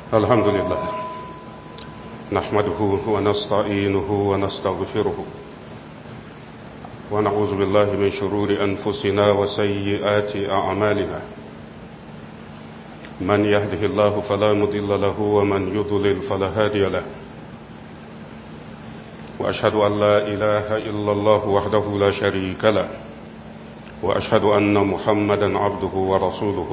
الحمد لله نحمده ونستعينه ونستغفره ونعوذ بالله من شرور أنفسنا وسيئات أعمالنا من يهده الله فلا مضل له ومن يضلل فلا هادي له وأشهد أن لا إله إلا الله وحده لا شريك له وأشهد أن محمدا عبده ورسوله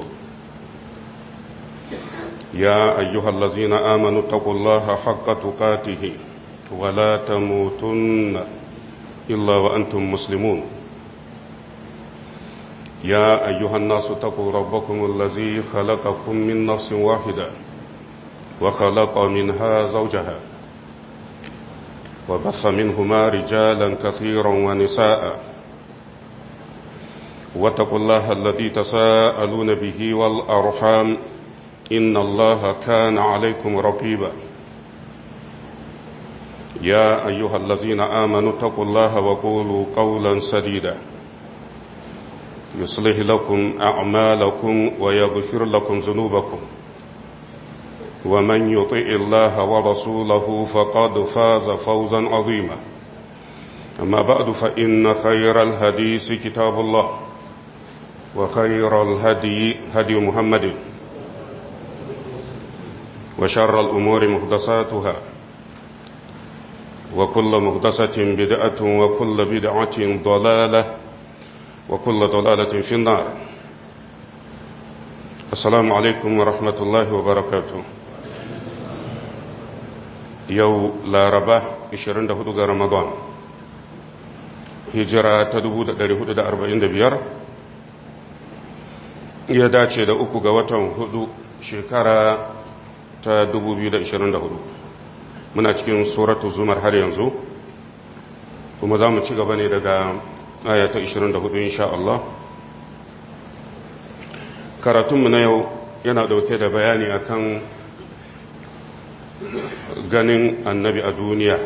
يا أيها الذين آمنوا اتقوا الله حق تقاته ولا تموتن إلا وأنتم مسلمون يا أيها الناس اتقوا ربكم الذي خلقكم من نفس واحدة وخلق منها زوجها وبث منهما رجالا كثيرا ونساء واتقوا الله الذي تساءلون به والأرحام إن الله كان عليكم رقيبا يا أيها الذين آمنوا اتقوا الله وقولوا قولا سديدا يصلح لكم أعمالكم ويغفر لكم ذنوبكم ومن يطع الله ورسوله فقد فاز فوزا عظيما أما بعد فإن خير الهديث كتاب الله وخير الهدي هدي محمد وشر الأمور مهدساتها وكل مهدسة بدعة وكل بدعة ضلالة وكل ضلالة في النار السلام عليكم ورحمة الله وبركاته يو لا رباه 24 ga Ramadan hijira ta 1445 ya dace da uku ga watan hudu shekara ta 2024 muna cikin suratu zumar har yanzu kuma za mu ci gaba ne daga aya ta 24 insha Allah karatunmu na yau yana dauke da bayani akan ganin annabi a duniya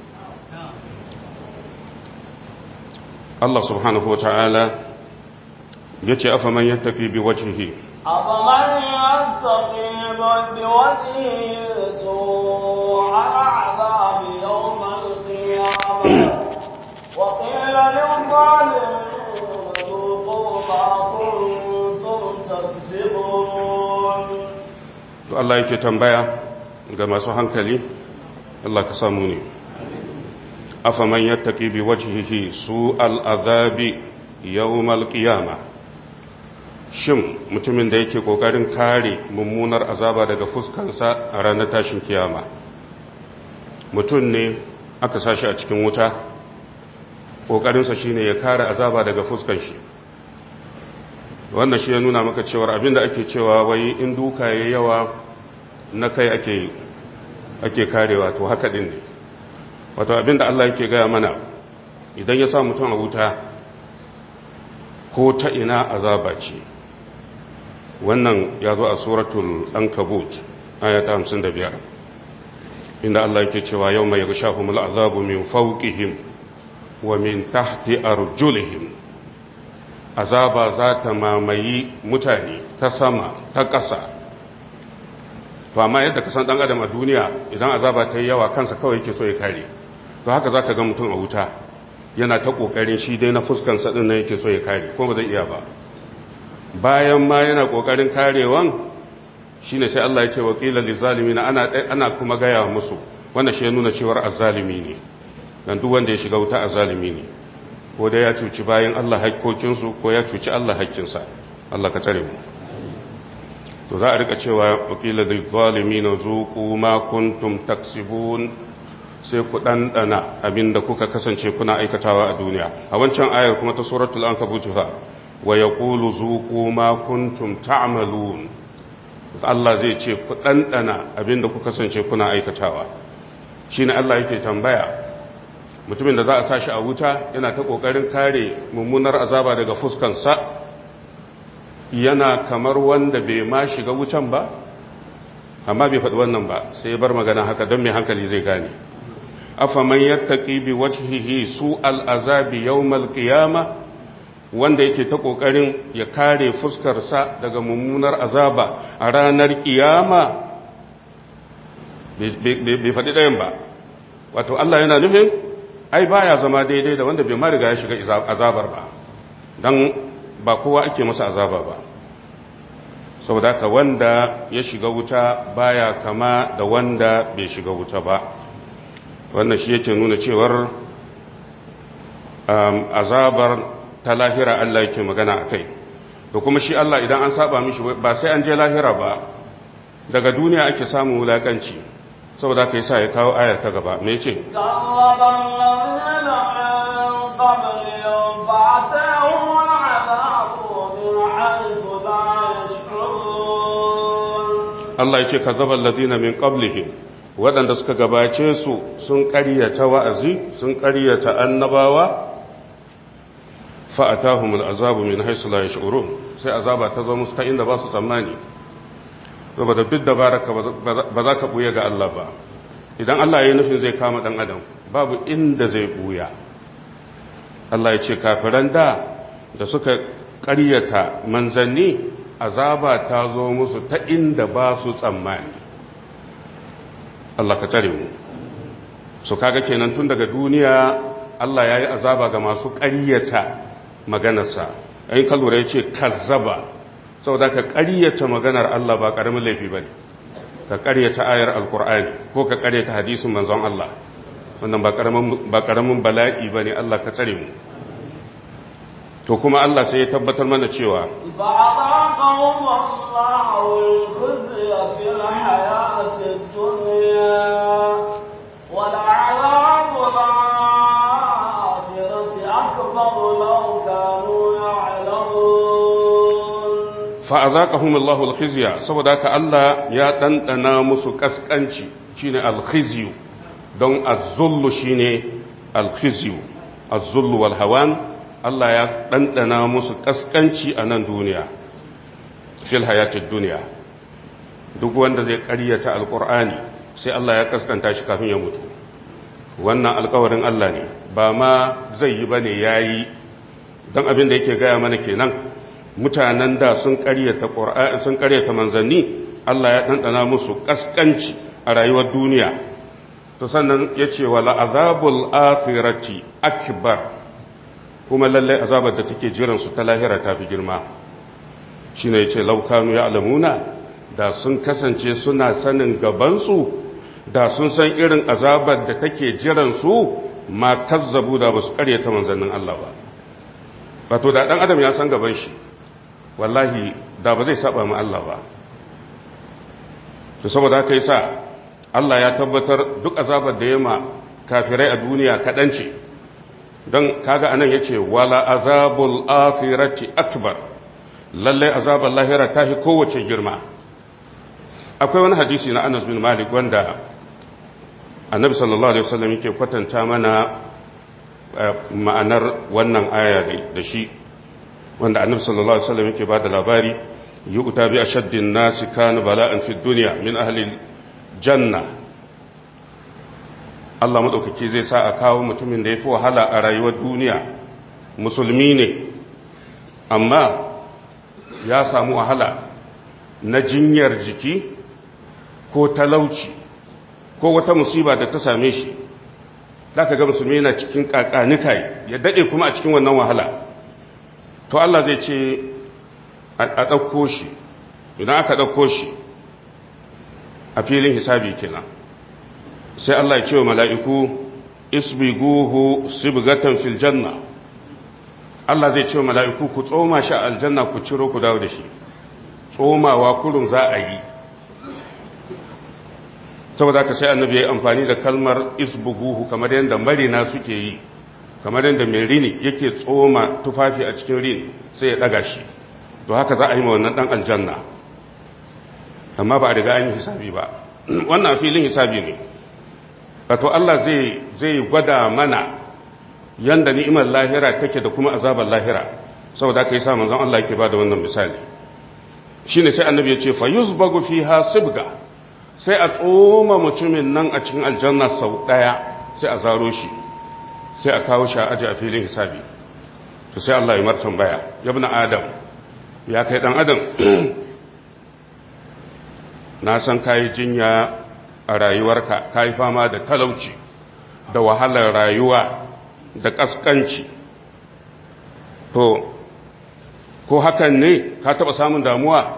Allah subhanahu wa ta'ala ya ce afa man yattaki bi wajhihi أفمن يستقيم بوجهه سوء العذاب يوم القيامة وقيل للظالمين ذوقوا ما كنتم تكسبون to Allah yake tambaya ga masu hankali Allah ka samu ne afaman yattaki bi wajhihi su al'azabi yawmal qiyamah shin mutumin da yake kokarin kare mummunar azaba daga fuskansa a ranar tashin kiyama mutum ne aka sashi a cikin wuta kokarinsa shine ya kare azaba daga fuskan shi wannan shi ya nuna maka cewar abinda ake cewa wai in duka ya yawa na kai ake ake karewa to haka din ne wato abinda Allah yake gaya mana idan ya sa mutum a wuta ko ta ina azaba ce wannan ya zo a suratul ankabut ayata 55 inda Allah yake cewa yau mai gashahumul azabu min fawqihim wa min tahti arjulihim azaba za ta mamayi mutane ta sama ta ƙasa to amma yadda ka san dan adam a duniya idan azaba ta yi yawa kansa kawai yake so ya kare to haka zaka ga mutum a wuta yana ta kokarin shi dai na fuskan sa din nan yake so ya kare ko ba zai iya ba bayan ma yana kokarin karewan shine sai Allah ya ce wa qila lil zalimin ana ana kuma gaya musu wannan shi ya nuna cewar azzalimi ne dan duk wanda ya shiga wuta azzalimi ne ko da ya cuci bayan Allah haƙƙokin su ko ya cuci Allah haƙƙin sa Allah ka tsare mu to za a rika cewa wa qila lil zalimin zuqu ma kuntum taksibun sai ku dandana abinda kuka kasance kuna aikatawa a duniya a wancan ayar kuma ta suratul ankabut fa wa ya ƙulu zuƙu ma kuntum ta'amalun Allah zai ce ku ɗanɗana abinda ku kasance kuna aikatawa shi ne Allah yake tambaya mutumin da za a sashi a wuta yana ta ƙoƙarin kare mummunar azaba daga fuskansa yana kamar wanda bai ma shiga wutan ba amma bai faɗi wannan ba sai bar magana haka don mai hankali zai gane afaman yattaqi bi wajhihi su al'azabi yawmal qiyamah wanda yake ta ƙoƙarin ya kare fuskarsa daga mummunar azaba a ranar ƙiyama bai faɗi ɗayan ba wato Allah yana nufin ai baya zama daidai da wanda bai ma riga ya shiga azabar ba don ba kowa ake masa azaba ba saboda haka wanda ya shiga wuta baya kama da wanda bai shiga wuta ba wannan shi yake nuna cewar azabar ta lahira Allah yake magana a kai da kuma shi Allah idan an saba mishi ba sai an je lahira ba daga duniya ake samun wulakanci saboda ka yi sa ya kawo ayar ta gaba me ce Allah ya ce ka zaba ladina min qablihim waɗanda suka gabace su sun ƙaryata wa'azi sun ƙaryata annabawa fa'atahumul azabu min haisu la yash'urun sai azaba ta zo musu ta inda ba su tsammani saboda duk da baraka ba za ka buya ga Allah ba idan Allah ya nufin zai kama dan adam babu inda zai buya Allah ya ce kafiran da da suka ƙaryata manzanni azaba ta zo musu ta inda ba su tsammani Allah ka tsare mu su kaga kenan tun daga duniya Allah ya yi azaba ga masu ƙaryata maganarsa ayin kalura ya ce kazzaba saboda ka ƙaryata maganar Allah ba ƙaramin laifi ba ne ka ƙaryata ayar alkur'ani ko ka ƙaryata hadisin manzon Allah wannan ba ƙaramin bala'i ba ne Allah ka tsare mu to kuma Allah sai ya tabbatar mana cewa فأذاقهم الله الخزي في الحياة الدنيا ولعذاب الآخرة أكبر لو كانوا يعلمون fa'azaqahum Allahu al-khizya saboda haka Allah ya dandana musu kaskanci shine al-khizyu don az-zullu shine al-khizyu az-zullu wal hawan Allah ya dandana musu kaskanci a nan duniya fil hayatid dunya duk wanda zai ƙaryata alqur'ani sai Allah ya kaskanta shi kafin ya mutu wannan alƙawarin Allah ne ba ma zai yi bane yayi don abin da yake gaya mana kenan mutanen da sun karyata ƙur'ani sun karyata manzanni Allah ya ɗanɗana musu ƙasƙanci a rayuwar duniya to sannan ya ce wa la'azabul akhirati akbar kuma lallai azabar da take jiran su ta lahira ta fi girma shine yace laukanu ya alamuna da sun kasance suna sanin gabansu da sun san irin azabar da take jiran su ma kazzabu da basu karyata manzannin Allah ba wato da dan adam ya san gaban shi wallahi da ba zai saba mu Allah ba to saboda haka yasa Allah ya tabbatar duk azabar da yema kafirai a duniya kadan ce don kaga anan yace wala azabul akhirati akbar lalle azabar lahira ta fi kowace girma akwai wani hadisi na Anas bin Malik wanda Annabi sallallahu alaihi wasallam yake kwatanta mana ma'anar wannan aya da shi wanda annabi sallallahu alaihi wasallam yake bada labari yu'ta bi ashaddin nasi kana bala'an fi dunya min ahli janna Allah madaukake zai sa a kawo mutumin da yafi wahala a rayuwar duniya musulmi ne amma ya samu wahala na jinyar jiki ko talauci ko wata musiba da ta same shi da ka ga musulmi yana cikin kakanikai ya dade kuma a cikin wannan wahala to Allah zai ce a ɗauko shi idan aka ɗauko shi a filin hisabi kenan sai Allah ya ce wa mala'iku isbiguhu sibgatan fil janna Allah zai ce wa mala'iku ku tsoma shi a aljanna ku ciro ku dawo da shi tsomawa kurun za a yi saboda ka sai annabi ya yi amfani da kalmar isbuguhu kamar yadda marina suke yi kamar yadda mai rini yake tsoma tufafi a cikin rini sai ya daga shi to haka za a yi ma wannan dan aljanna amma ba a riga an yi hisabi ba wannan filin hisabi ne wato Allah zai zai gwada mana yanda ni'imar lahira take da kuma azabar lahira saboda kai sa manzon Allah yake bada wannan misali shine sai annabi ya ce fa yuzbagu fiha sibga sai a tsoma mutumin nan a cikin aljanna sau daya sai a zaro shi sai a kawo shi a aji a filin hisabi to sai Allah ya martan baya ya bi adam ya kai dan adam na san kayi jinya a rayuwarka ka yi fama da talauci da wahalar rayuwa da ƙasƙanci to ko hakan ne ka taɓa samun damuwa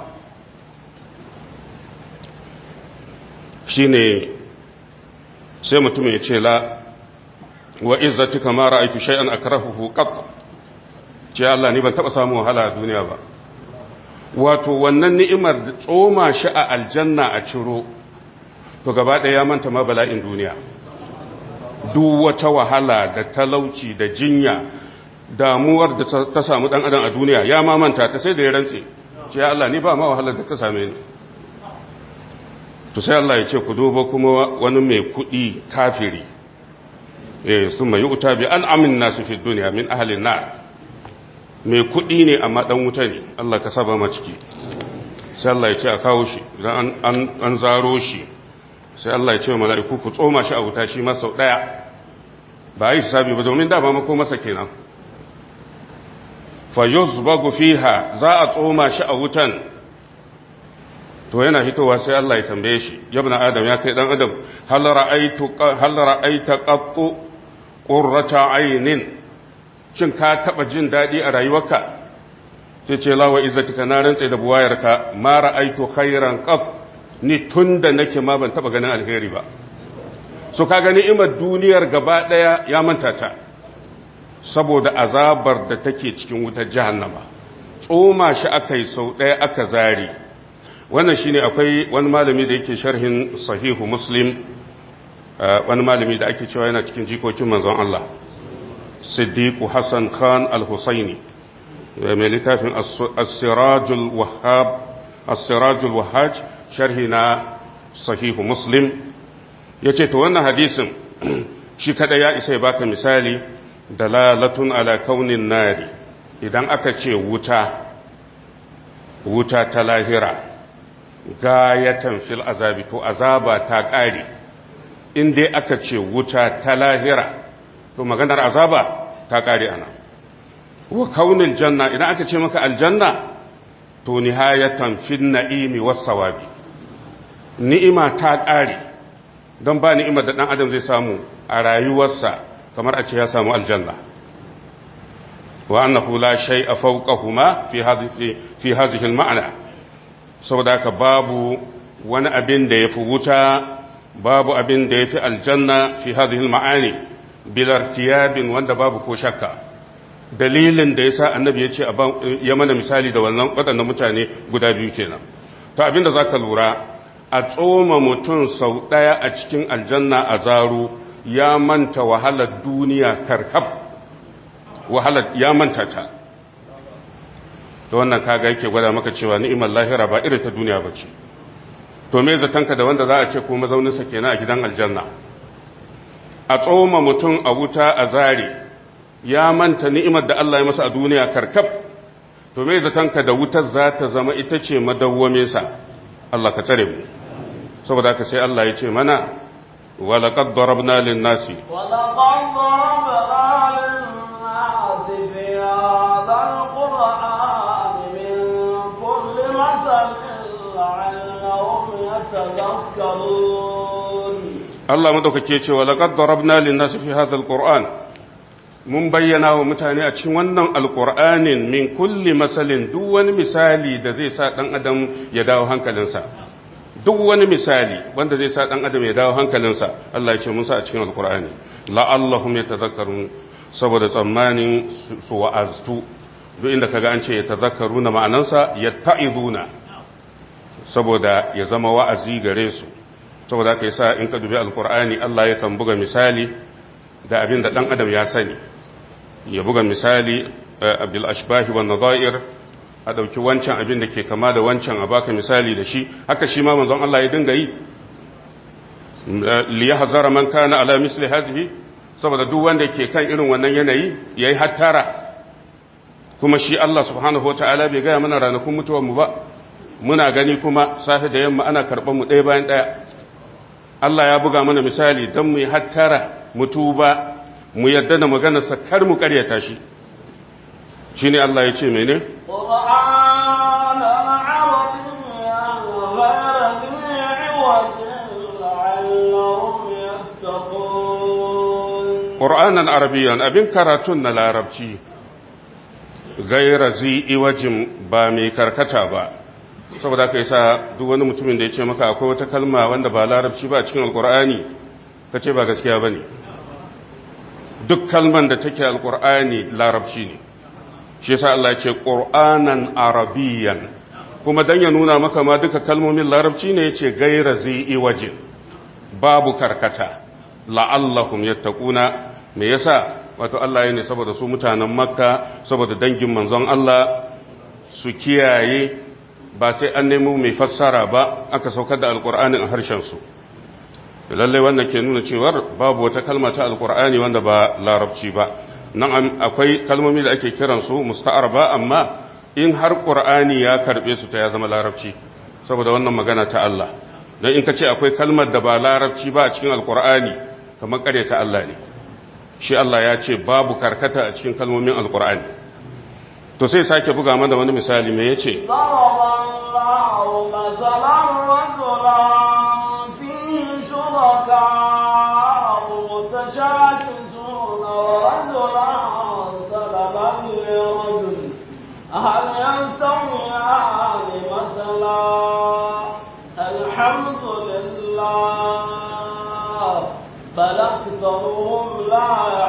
shi ne sai mutum ya ce la wa izzati kama ra'aytu shay'an akrahuhu qat ce Allah ni ban taɓa samun wahala a duniya ba wato wannan ni'imar da tsoma shi a aljanna a ciro to gaba ɗaya ya manta ma bala'in duniya duk wata wahala da talauci da jinya damuwar da ta samu ɗan adam a duniya ya ma manta ta sai da ya rantse ce ya Allah ni ba ma wahalar da ta same ni to sai Allah ya ce ku duba kuma wani mai kuɗi kafiri eh sun mai uta bi an amin nasu fi duniya min ahalin na mai kuɗi ne amma ɗan wuta ne Allah ka saba ma ciki sai Allah ya ce a kawo shi idan an zaro shi sai Allah ya ce wa mala'iku ku tsoma shi a wuta shi masa ɗaya ba a yi hisabi ba domin dama mako masa kenan fa yuzbagu fiha za a tsoma shi a wutan to yana hitowa sai Allah ya tambaye shi yabna adam ya kai dan adam hal ra'aitu hal ra'aita qattu qurrata aynin shin ka taba jin dadi a rayuwarka sai ce lawa izzatika na rantsa da buwayarka ma ra'aitu khairan qat ni tunda nake ma ban taba ganin alheri ba so ka gani imar duniyar gaba daya ya manta ta saboda azabar da take cikin wutar jahannama tsoma shi akai sau daya aka zari wannan shine akwai wani malami da yake sharhin sahihu muslim wani malami da ake cewa yana cikin jikokin manzon Allah siddiqu hassan khan al-husaini mai littafin as-sirajul wahhab as-sirajul wahhaj sharhi na sahihu muslim yace to wannan hadisin shi kada ya isa ya baka misali dalalatun ala kaunin nari idan aka ce wuta wuta ta lahira gayatan fil azabi to azaba ta ƙare in dai aka ce wuta ta lahira to maganar azaba ta ƙare ana wa kaunin janna idan aka ce maka aljanna to nihayatan fil na'imi was sawabi ni'ima ta ƙare don ba ni'imar da ɗan adam zai samu a rayuwarsa kamar a ce ya samu aljanna wa annahu la shay'a fawqahuma fi hadhihi fi hadhihi al-ma'na saboda ka babu wani abin da yafi wuta babu abin da yafi aljanna fi hadhihi al-ma'ani bil irtiyabin wanda babu ko shakka dalilin da yasa annabi ya ce ya mana misali da wannan waɗannan mutane guda biyu kenan to abinda zaka lura a tsoma mutum sau ɗaya a cikin aljanna a zaro ya manta wahalar duniya karkab wahalar ya manta ta to wannan kaga yake gwada maka cewa ni'imar lahira ba irin ta duniya ba ce to me zatanka da wanda za a ce ko mazauninsa kenan a gidan aljanna a tsoma mutum a wuta a zare ya manta ni'imar da Allah ya masa a duniya karkab to me zatanka da wutar za ta zama ita ce madawwaminsa Allah ka tsare mu saboda haka sai Allah ya ce mana ولقد ضربنا للناس ولقد ضربنا للناس في هذا القرآن من كل مثل لعلهم يتذكرون الله مدوكake ce ولقد ضربنا للناس في هذا القرآن mun bayyana wa mutane a cikin wannan alƙur'anin min kulli masalin duk wani misali da zai sa ɗan adam ya dawo hankalinsa duk wani misali wanda zai sa dan adam ya dawo hankalinsa Allah ya ce mun sa a cikin alkur'ani la'allahum yatadhakkarun saboda tsammanin su wa'aztu duk inda kaga an ce yatadhakkaruna ma'anansa yatta'izuna saboda ya zama wa'azi gare su saboda haka yasa in ka dubi alkur'ani Allah ya kan buga misali da abin da dan adam ya sani ya buga misali bil ashbahi wan nadha'ir a ɗauki wancan abin da ke kama da wancan a baka misali da shi haka shi ma manzon Allah ya dinga yi li yahzara man kana ala misli hadhihi saboda duk wanda ke kan irin wannan yanayi yayi hattara kuma shi Allah subhanahu wataala bai gaya mana ranakun mutuwar mu ba muna gani kuma safe da yamma ana karban mu ɗaya bayan ɗaya Allah ya buga mana misali don mu yi hattara mu tuba mu yadda da maganarsa kar mu karyata shi shine Allah ya ce mene قرآنا عربيا غير ذي عوج qur'anan arabiyyan abin karatun na larabci gaira zi iwajin ba mai karkata ba saboda ka sa duk wani mutumin da ya ce maka akwai wata kalma wanda ba larabci ba a cikin alkur'ani ka ce ba gaskiya ba ne duk kalman da take alkur'ani larabci ne shi yasa Allah ya ce qur'anan arabiyyan kuma dan ya nuna maka ma duka kalmomin larabci ne yace gaira zi iwajin babu karkata la'allahum yattaquna me yasa wato Allah ya ne saboda su mutanen makka saboda dangin manzon Allah su kiyaye ba sai an nemo mai fassara ba aka saukar da alkur'ani a harshen su lallai wannan ke nuna cewar babu wata kalma ta alkur'ani wanda ba larabci ba nan akwai kalmomi da ake kiransu musta'ar ba amma in har qur'ani ya karbe su ta ya zama larabci saboda wannan magana ta Allah dan in ka ce akwai kalmar da ba larabci ba a cikin alkur'ani kamar kare ta Allah ne shi Allah ya ce babu karkata a cikin kalmomin alkur'ani to sai sake buga mana wani misali me yace Allahu masalan rajulan fihi shuraka mutashakkisuna wa rajulan salaman lirajul هل يستويان مثلا الحمد لله بل أكثرهم لا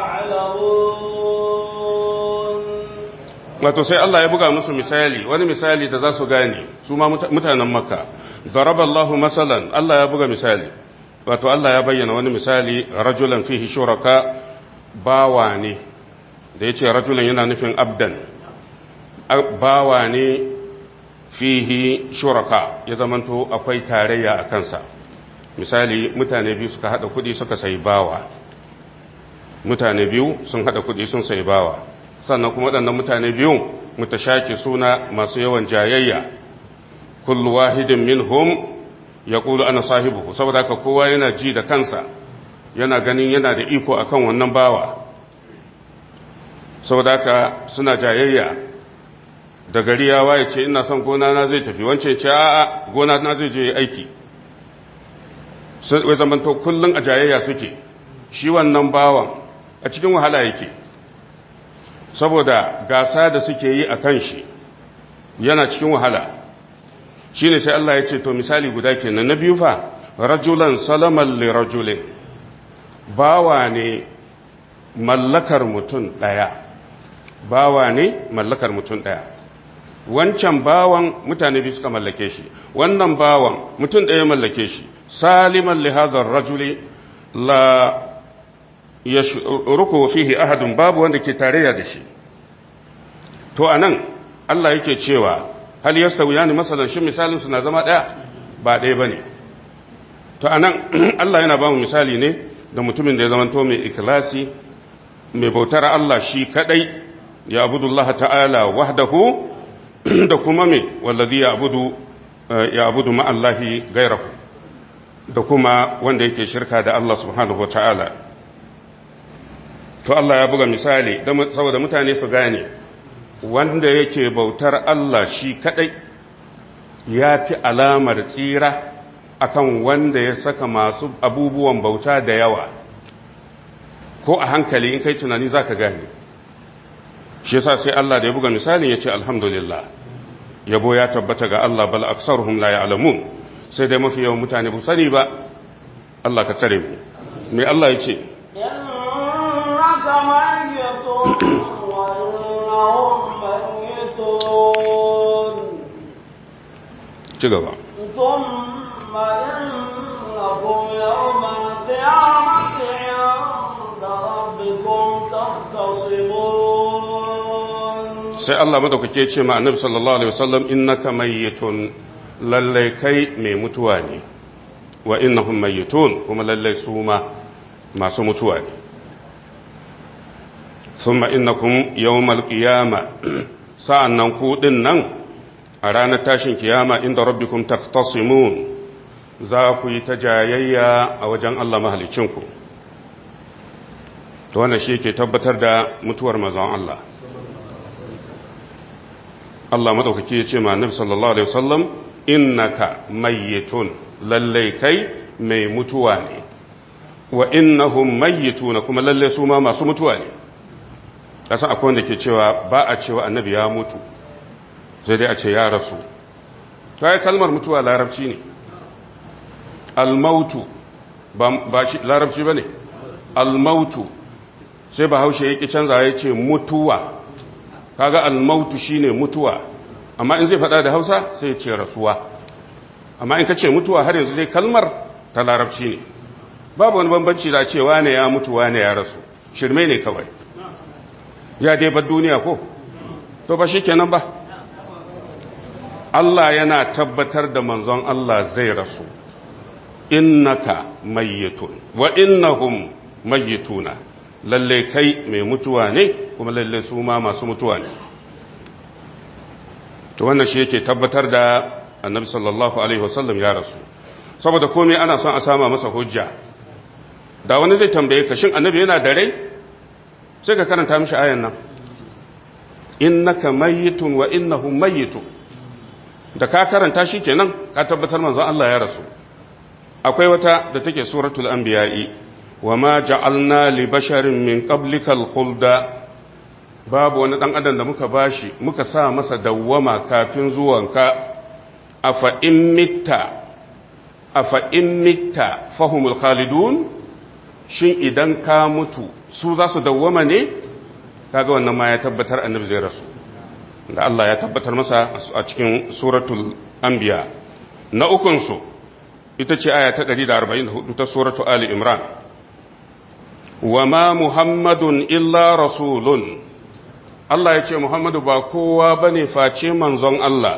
يعلمون wato sai Allah ya buga musu misali wani misali da za su gane su ma mutanen makka daraballahu masalan Allah ya buga misali wato Allah ya bayyana wani misali rajulan fihi shuraka bawa ne da yace rajulan yana nufin abdan bawa ne fihi shuraka ya zamanto akwai tarayya a kansa misali mutane biyu suka hada kudi suka sayi bawa mutane biyu sun hada kudi sun sayi bawa sannan kuma waɗannan mutane biyu mutashaki suna masu yawan jayayya kullu wahidin minhum yaqulu ana sahibu saboda haka kowa yana ji da kansa yana ganin yana da iko akan wannan bawa saboda haka suna jayayya da gari ya waye ce ina son gona na zai tafi wance ce a'a gona na zai je aiki wai zamanto kullum a jayayya suke shi wannan bawan a cikin wahala yake saboda gasa da suke yi a kan shi yana cikin wahala shi ne sai Allah ya ce to misali guda kenan na biyu fa rajulan salaman li rajulin bawa ne mallakar mutum ɗaya bawa ne mallakar mutum ɗaya wancan bawan mutane biyu suka mallake shi wannan bawan mutum ɗaya mallake shi saliman li hadha rajuli la yashruku fihi ahadun babu wanda ke tarayya da shi to anan Allah yake cewa hal yastawiyani masalan shi misalin su na zama ɗaya ba ɗaya bane to anan Allah yana ba mu misali ne da mutumin da ya zama to mai ikhlasi mai bautar Allah shi kadai ya abudullaha ta'ala wahdahu da kuma me wallazi ya abudu ya abudu ma'allahi gairahu da kuma wanda yake shirka da Allah subhanahu wa ta'ala to Allah ya buga misali saboda mutane su gane wanda yake bautar Allah shi kadai ya fi alamar tsira akan wanda ya saka masu abubuwan bauta da yawa ko a hankali in kai tunani za ka gane shi yasa sai Allah da ya buga misalin ya ce alhamdulillah yabo ya tabbata ga Allah bal aksaruhum la ya'lamun sai dai mafi yawan mutane ba sani ba Allah ka tare mu me Allah ya ce innaka mayyitun wa innahum mayyitun ci gaba thumma innakum yawmal qiyamati 'inda rabbikum tahtasimun sai Allah madaukake ce ma annabi sallallahu alaihi wasallam innaka mayyitun lalle kai mai mutuwa ne wa innahum mayyitun kuma lalle su ma masu mutuwa ne thumma innakum yawmal qiyama sa'annan ku din nan a ranar tashin kiyama inda rabbikum tahtasimun za ku yi ta jayayya a wajen Allah mahalicinku to wannan shi ke tabbatar da mutuwar mazan Allah Allah madaukaki ya ce ma annabi sallallahu alaihi wasallam innaka mayyitun lallai kai mai mutuwa ne wa innahum mayyituna kuma lalle su ma masu mutuwa ne kasan akwai wanda ke cewa ba a cewa annabi ya mutu sai dai a ce ya rasu kai kalmar mutuwa larabci ne almautu ba shi larabci bane almautu sai bahaushe yake canza ya ce mutuwa kaga almautu shine mutuwa amma in zai faɗa da Hausa sai ya ce rasuwa amma in ka ce mutuwa har yanzu dai kalmar ta larabci ne babu wani bambanci da cewa ne ya mutu wane ya rasu shirme ne kawai ya dai bar duniya ko to ba kenan ba Allah yana tabbatar da manzon Allah zai rasu innaka mayyitun wa innahum mayyituna lalle kai mai mutuwa ne kuma lalle su ma masu mutuwa ne to wannan shi yake tabbatar da annabi sallallahu alaihi wasallam ya rasu saboda komai ana son a sama masa hujja da wani zai tambaye ka shin annabi yana da rai sai ka karanta mishi ayan nan innaka mayyitun wa innahum mayyitun da ka karanta shi kenan ka tabbatar manzon Allah ya rasu akwai wata da take suratul anbiya'i wama ja'alna li basharin min qablikal khulda babu wani dan adam da muka bashi muka sa masa dawwama kafin zuwanka afa in mitta afa in mitta fahumul khalidun shin idan ka mutu su za su dawwama ne kaga wannan ma ya tabbatar annabi zai rasu da Allah ya tabbatar masa a cikin suratul anbiya na ukun su ita ce aya ta 144 ta suratu ali imran wama muhammadun illa rasulun Allah ya ce muhammadu ba kowa bane face manzon Allah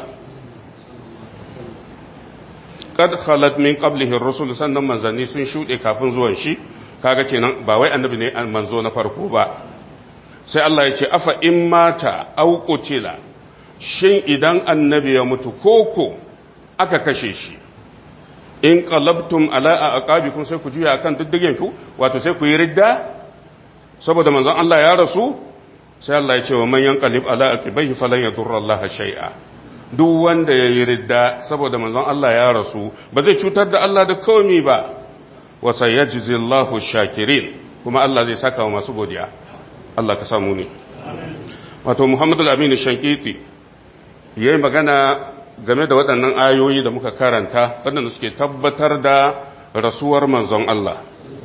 kad khalat min qablihi ar-rusul sannan manzanni sun shude kafin zuwan shi kaga kenan ba wai annabi ne manzo na farko ba sai Allah ya ce afa in mata aw qutila shin idan annabi ya mutu koko aka kashe shi in qalabtum ala aqabikum sai ku juya akan diddigen ku wato sai ku yi ridda saboda manzon Allah ya rasu sai Allah ya ce wa man yanqalib ala aqibaihi falan yadurra Allah shay'a duk wanda ya yi ridda saboda manzon Allah ya rasu ba zai cutar da Allah da komi ba wa sayajzi Allahu shakirin kuma Allah zai saka wa masu godiya Allah ka samu ne wato Muhammadu al-Amin Shankiti yayi magana game da waɗannan ayoyi da muka karanta waɗanda suke tabbatar da rasuwar manzon Allah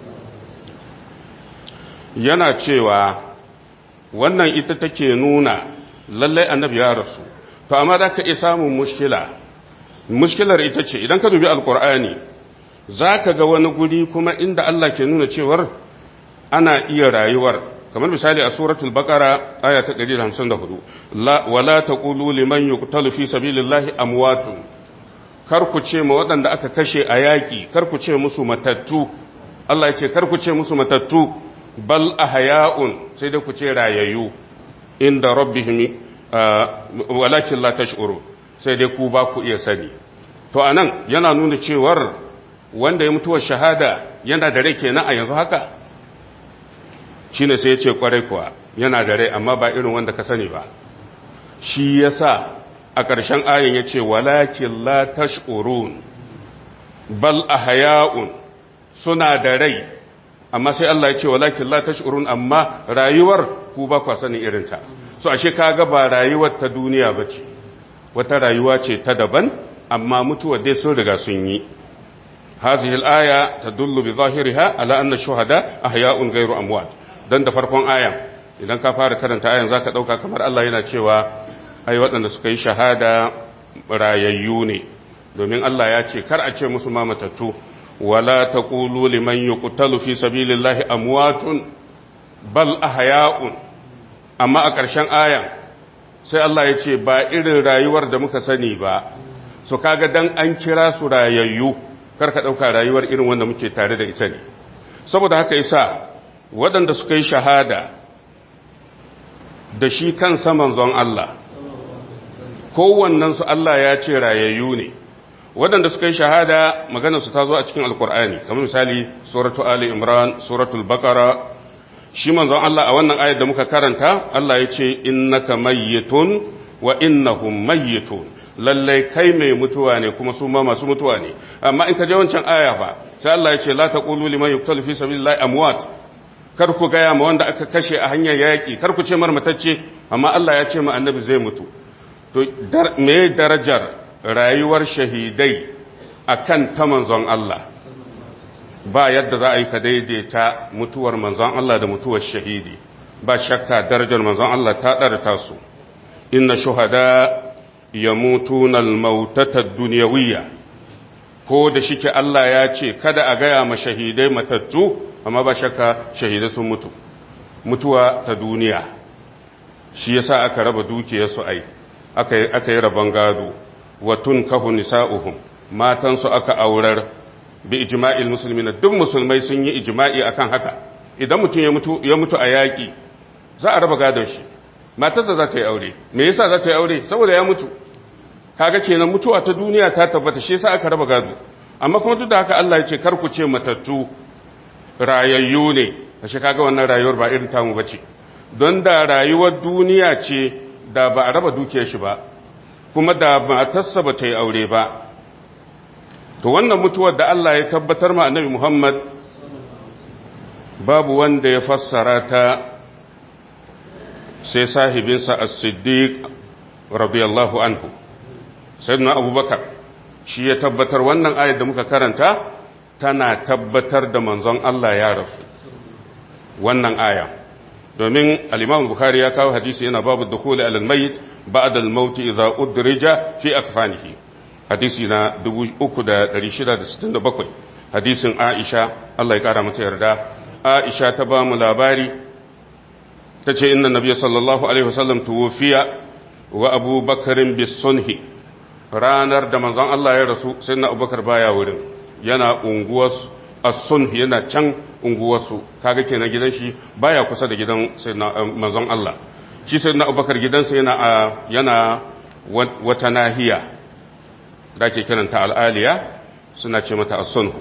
yana cewa wannan ita take nuna lallai annabi ya rasu to amma da ka iya samun mushkila mushkilar ita ce idan ka dubi alkur'ani za ka ga wani guri kuma inda Allah ke nuna cewar ana iya rayuwar kamar misali a suratul baqara aya ta 154 la wala taqulu liman yuqtalu fi sabilillahi amwatun kar ku ce ma waɗanda aka kashe a yaƙi kar ku ce musu matattu Allah ya ce kar ku ce musu matattu bal ahya'un sai dai ku ce rayayyu inda rabbihim walakin la tash'uru sai dai ku ba ku iya sani to anan yana nuna cewar wanda ya mutuwar shahada yana da rai kenan a yanzu haka shine sai ya ce kwarai kuwa yana da rai amma ba irin wanda ka sani ba shi yasa a ƙarshen ayin ya ce walakin la tash'urun bal ahya'un suna da rai amma sai Allah ya ce walakin la tash'urun amma rayuwar ku ba kwa sanin irinta so ashe kaga ba rayuwar ta duniya bace wata rayuwa ce ta daban amma mutuwa dai sun riga sun yi hadhihi al-aya tadullu bi zahiriha ala anna shuhada ahya'un ghayru amwat dan da farkon ayan idan ka fara karanta ayan zaka dauka kamar Allah yana cewa ai waɗanda suka yi shahada rayayyu ne domin Allah ya ce kar a ce musu ma matattu wala taqulu liman yuqtalu fi sabilillahi amwatun bal ahya'un amma a ƙarshen ayan sai Allah ya ce ba irin rayuwar da muka sani ba so kaga dan an kira su rayayyu karka ɗauka rayuwar irin wanda muke tare da ita ne saboda haka yasa waɗanda suka yi shahada da shi kansa manzon Allah kowannensu Allah ya ce rayayyu ne waɗanda suka yi shahada maganarsu ta zo a cikin alkur'ani kamar misali suratu ali imran suratul baqara shi manzon Allah a wannan ayar da muka karanta Allah ya ce innaka mayyitun wa innahum mayyitun lallai kai mai mutuwa ne kuma su ma masu mutuwa ne amma in ka je wancan aya fa sai Allah ya ce la taqulu liman yuqtalu fi sabilillahi amwat kar ku gaya ma wanda aka kashe a hanyar yaki kar ku ce marmatacce amma Allah ya ce ma annabi zai mutu to me darajar rayuwar shahidai akan ta manzon Allah ba yadda za a yi ka daidaita mutuwar manzon Allah da mutuwar shahidi ba shakka darajar manzon Allah ta ɗara tasu inna shuhada ya mutu na mautatar duniyawiyya ko da shike Allah ya ce kada a gaya ma shahidai matattu amma ba shakka shahidai sun mutu mutuwa ta duniya shi yasa aka raba dukiyarsu ai aka yi rabon gado wa tun kahu nisa'uhum matansu aka aurar bi ijma'il muslimin duk musulmai sun yi ijma'i akan haka idan mutum ya mutu ya mutu a yaki za a raba gadon shi matarsa za ta yi aure me yasa za ta yi aure saboda ya mutu kaga kenan mutuwa ta duniya ta tabbata shi yasa aka raba gado amma kuma duk da haka Allah ya ce kar ku ce matattu rayayyu ne ashe kaga wannan rayuwar ba irin tamu bace don da rayuwar duniya ce da ba a raba dukiyar shi ba kuma da matarsa ba ta yi aure ba to wannan mutuwar da Allah ya tabbatar ma annabi Muhammad babu wanda ya fassara ta sai sahibinsa as-siddiq radiyallahu anhu sayyidina abubakar shi ya tabbatar wannan ayat da muka karanta tana tabbatar da manzon Allah ya rasu wannan aya domin al-imam bukhari ya kawo hadisi yana babu dukhuli al-mayyit ba'da al-maut idza udrija fi akfanihi hadisi na 3667 hadisin Aisha Allah ya kara mata yarda Aisha ta ba mu labari ta ce inna nabiya sallallahu alaihi wasallam tuwfiya wa Abu Bakarin bisunhi ranar da manzon Allah ya rasu sai na Abubakar baya wurin yana unguwar as-sunhi yana can unguwarsu kaga kenan gidan shi baya kusa da gidan sayyidina manzon Allah shi sayyidina Abubakar gidansa yana yana wata nahiya da ke kiranta al'aliya suna ce mata as-sunhu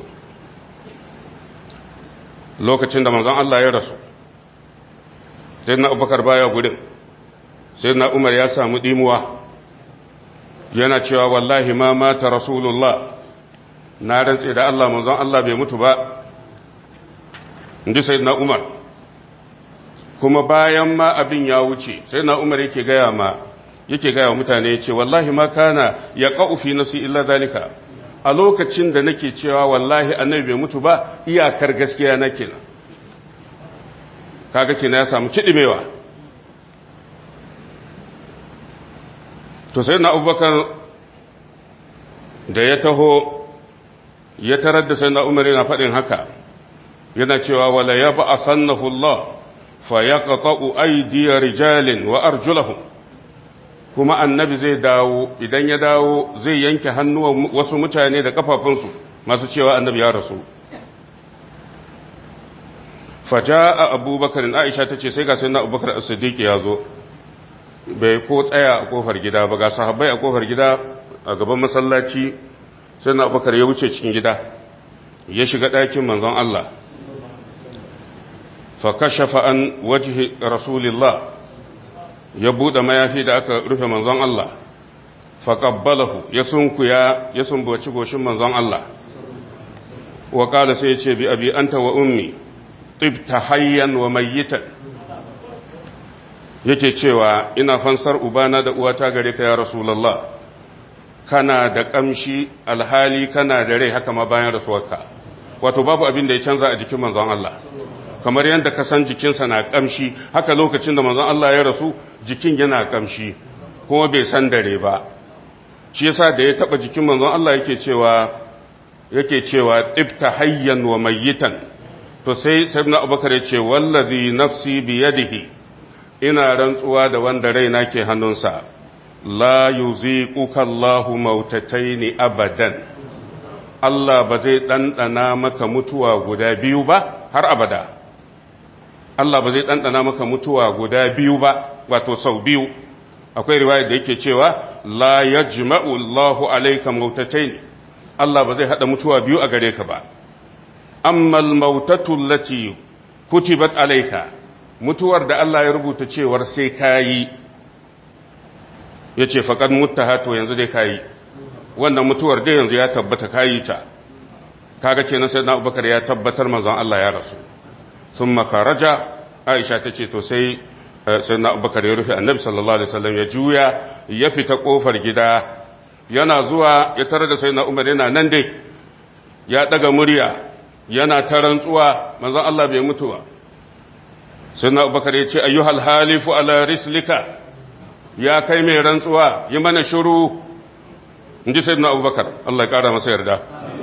lokacin da manzon Allah ya rasu sai na abubakar baya gudun sai na umar ya samu dimuwa yana cewa wallahi ma mata rasulullah na rantse da Allah manzon Allah bai mutu ba inji sai na umar kuma bayan ma abin ya wuce sai na umar yake gaya ma yake gaya wa mutane ya ce wallahi ma kana ya ƙa'ufi nafsi illa zalika a lokacin da nake cewa wallahi annabi bai mutu ba iyakar gaskiya na kenan kaga kenan ya samu kiɗimewa to sai na abubakar da ya taho ya tarar da sai na umar yana faɗin haka yana cewa wala ya ba a sannahu Allah fa ya ƙaƙa'u aidiyar rijalin wa arjulahum kuma annabi zai dawo idan ya dawo zai yanke hannuwan wasu mutane da kafafunsu masu cewa annabi ya rasu faja a abubakar aisha ta ce sai ga sai na abubakar as-siddiq ya zo bai ko tsaya a kofar gida ba ga sahabbai a kofar gida a gaban masallaci sai na abubakar ya wuce cikin gida ya shiga ɗakin manzon Allah fa kashafa an wajhi rasulillah ya buɗe mayafi da aka rufe manzon Allah faƙabbalahu ya sunkuya ya sumbaci goshin manzon Allah wa ƙala sai ya ce bi abi anta wa ummi tibta hayyan wa mayyitan yake cewa ina fansar ubana da uwata gare ka ya rasulullah kana da ƙamshi alhali kana da rai haka ma bayan rasuwarka wato babu abin da ya canza a jikin manzon Allah kamar yadda ka san jikinsa na kamshi haka lokacin da manzon Allah ya rasu jikin yana kamshi kuma bai san dare ba shi yasa da ya taba jikin manzon Allah yake cewa yake cewa tibta hayyan wa mayyitan to sai sayyidina Abubakar ya ce wallazi nafsi bi yadihi ina rantsuwa da wanda raina ke hannunsa la yuziquka Allahu mautataini abadan Allah ba zai ɗanɗana maka mutuwa guda biyu ba har abada Allah ba zai ɗanɗana maka mutuwa guda biyu ba wato sau biyu akwai riwayar da yake cewa la ya jima'u Allahu alaika mautatai Allah ba zai haɗa mutuwa biyu a gare ka ba ammal mautatu lati kutibat alaika mutuwar da Allah ya rubuta cewar sai ka yi ya ce faƙar mutaha to yanzu dai kayi wannan mutuwar dai yanzu ya tabbata kayi ta kaga kenan sai na abubakar ya tabbatar manzon Allah ya rasu sun makaraja aisha ta ce to sai sai na abubakar ya rufe annabi sallallahu alaihi wasallam ya juya ya fita kofar gida yana zuwa ya tare da sai na umar yana nan dai ya daga murya yana ta rantsuwa manzon Allah bai mutu ba sai na abubakar ya ce ayyuhal halifu ala rislika ya kai mai rantsuwa yi mana shiru in ji sai na abubakar Allah ya kara masa yarda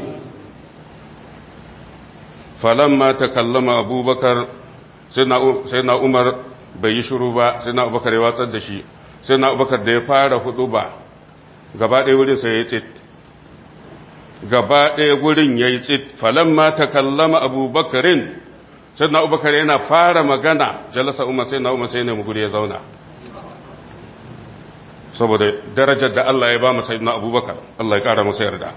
falamma ta kallama abubakar sai na umar bai yi shiru ba sai na abubakar ya watsar da shi sai na abubakar da ya fara hudu ba gaba ɗaya wurin sai ya tsit gaba ɗaya wurin ya yi tsit falamma ta kallama abubakarin sai na abubakar yana fara magana jalasa umar sai na umar sai ne guri ya zauna saboda darajar da Allah ya ba masa na abubakar Allah ya ƙara masa yarda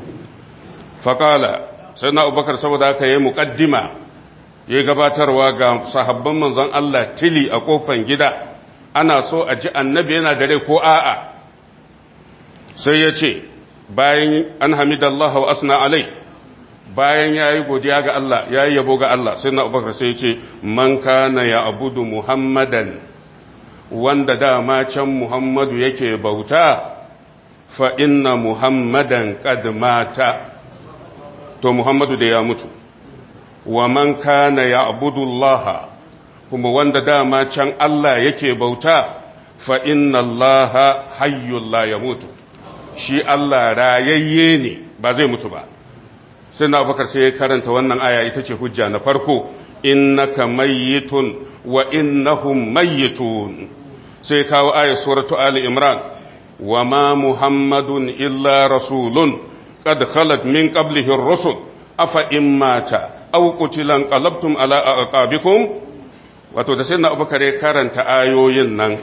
faƙala sai na abubakar saboda aka yi muƙaddima ya gabatarwa ga sahabban manzon Allah tili a kofan gida ana so a ji annabi yana dare ko a'a sai ya ce bayan an hamidallahu wa asna alai bayan ya yi godiya ga Allah ya yi yabo ga Allah sai na abubakar sai ya ce man kana ya abudu muhammadan wanda dama can muhammadu yake bauta fa inna muhammadan qad mata to muhammadu da ya mutu wa man kana ya'budu Allah kuma wanda dama can Allah yake bauta fa inna Allah hayyul la yamutu shi Allah rayayye ne ba zai mutu ba sai na Abubakar sai ya karanta wannan aya ita ce hujja na farko innaka mayyitun wa innahum mayyitun sai kawo ayat suratu ali imran wa ma muhammadun illa rasulun qad khalat min qablihi ar-rusul afa in mata aw qutilan qalabtum ala aqabikum wato da sai na abubakar ya karanta ayoyin nan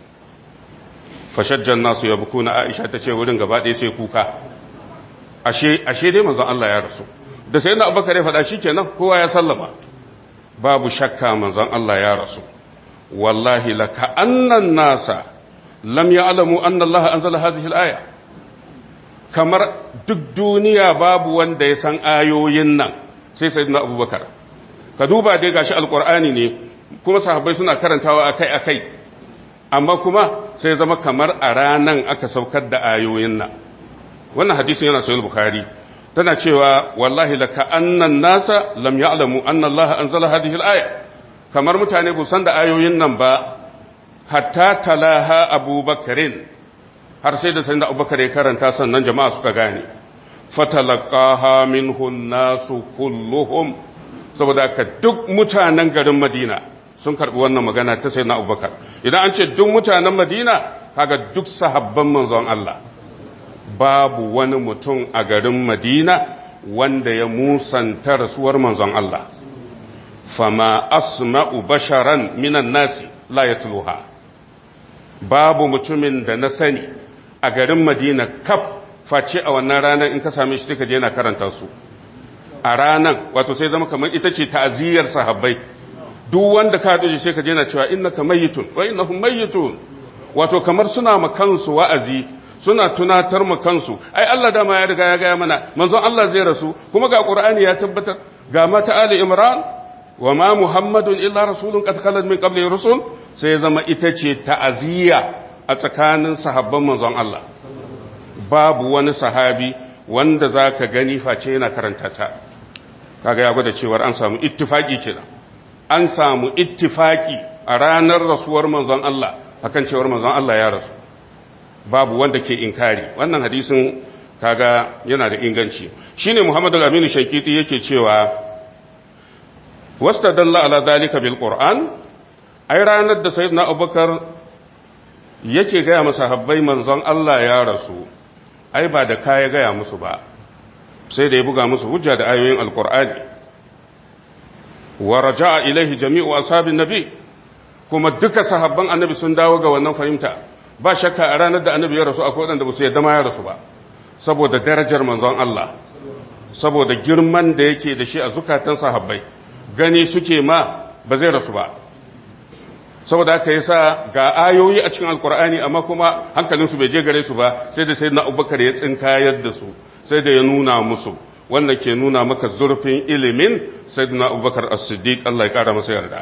fashajjan nasu yabkuna aisha ta ce wurin gaba ɗaya sai kuka ashe ashe dai manzon Allah ya rasu da sai na abubakar ya faɗa shikenan kowa ya sallama babu shakka manzon Allah ya rasu wallahi laka annan nasa lam ya'lamu anna Allah anzala hadhihi al-aya kamar duk duniya babu wanda ya san ayoyin nan sai sayyidina abubakar ka duba dai gashi alqur'ani ne kuma sahabbai suna karantawa akai akai amma kuma sai zama kamar a ranan aka saukar da ayoyin nan wannan hadisin yana sahih bukhari tana cewa wallahi laka annan nasa lam ya'lamu anna Allah anzala hadhihi al-aya kamar mutane bu san da ayoyin nan ba hatta talaha abubakarin har sai da sayin da abubakar ya karanta sannan jama'a suka gane fatalaqaha minhu nasu kulluhum saboda ka duk mutanen garin madina sun karbi wannan magana ta sayin abubakar idan an ce duk mutanen madina kaga duk sahabban manzon Allah babu wani mutum a garin madina wanda ya musanta rasuwar manzon Allah fama asma'u basharan minan nasi la yatluha babu mutumin da na sani a garin Madina kaf face a wannan ranar in ka same shi ka je yana karanta su a ranar wato sai zama kamar ita ce ta'aziyar sahabbai duk wanda ka haɗu sai ka je yana cewa innaka mayyitun wa innahum mayyitun wato kamar suna ma kansu wa'azi suna tunatar ma kansu ai Allah dama ya riga ya gaya mana manzon Allah zai rasu kuma ga Qur'ani ya tabbatar ga mata Ali Imran wa ma muhammadun illa rasulun qad khalat min qabli rusul sai ya zama ita ce ta'aziyya a tsakanin sahabban manzon Allah babu wani sahabi wanda zaka gani face yana karanta ta kaga ya gwada cewa an samu ittifaki kenan an samu ittifaki a ranar rasuwar manzon Allah akan cewar manzon Allah ya rasu babu wanda ke inkari wannan hadisin kaga yana da inganci shine Muhammad al-Amin Shaykiti yake cewa wastadalla ala zalika bil Qur'an ai ranar da sayyidina Abubakar yake gaya masa habbai manzon Allah ya rasu ai ba da kaya gaya musu ba sai da ya buga musu hujja da ayoyin alqur'ani wa raja'a ilaihi jami'u ashabin nabi kuma duka sahabban annabi sun dawo ga wannan fahimta ba shakka a ranar da annabi ya rasu akwai wadanda ba su yadda ma ya rasu ba saboda darajar manzon Allah saboda girman da yake da shi a zukatan sahabbai gani suke ma ba zai rasu ba saboda haka yasa ga ayoyi a cikin alkur'ani amma kuma hankalinsu bai je gare su ba sai da sai na abubakar ya tsinkayar da su sai da ya nuna musu wannan ke nuna maka zurfin ilimin sai na abubakar as-siddiq Allah ya kara masa yarda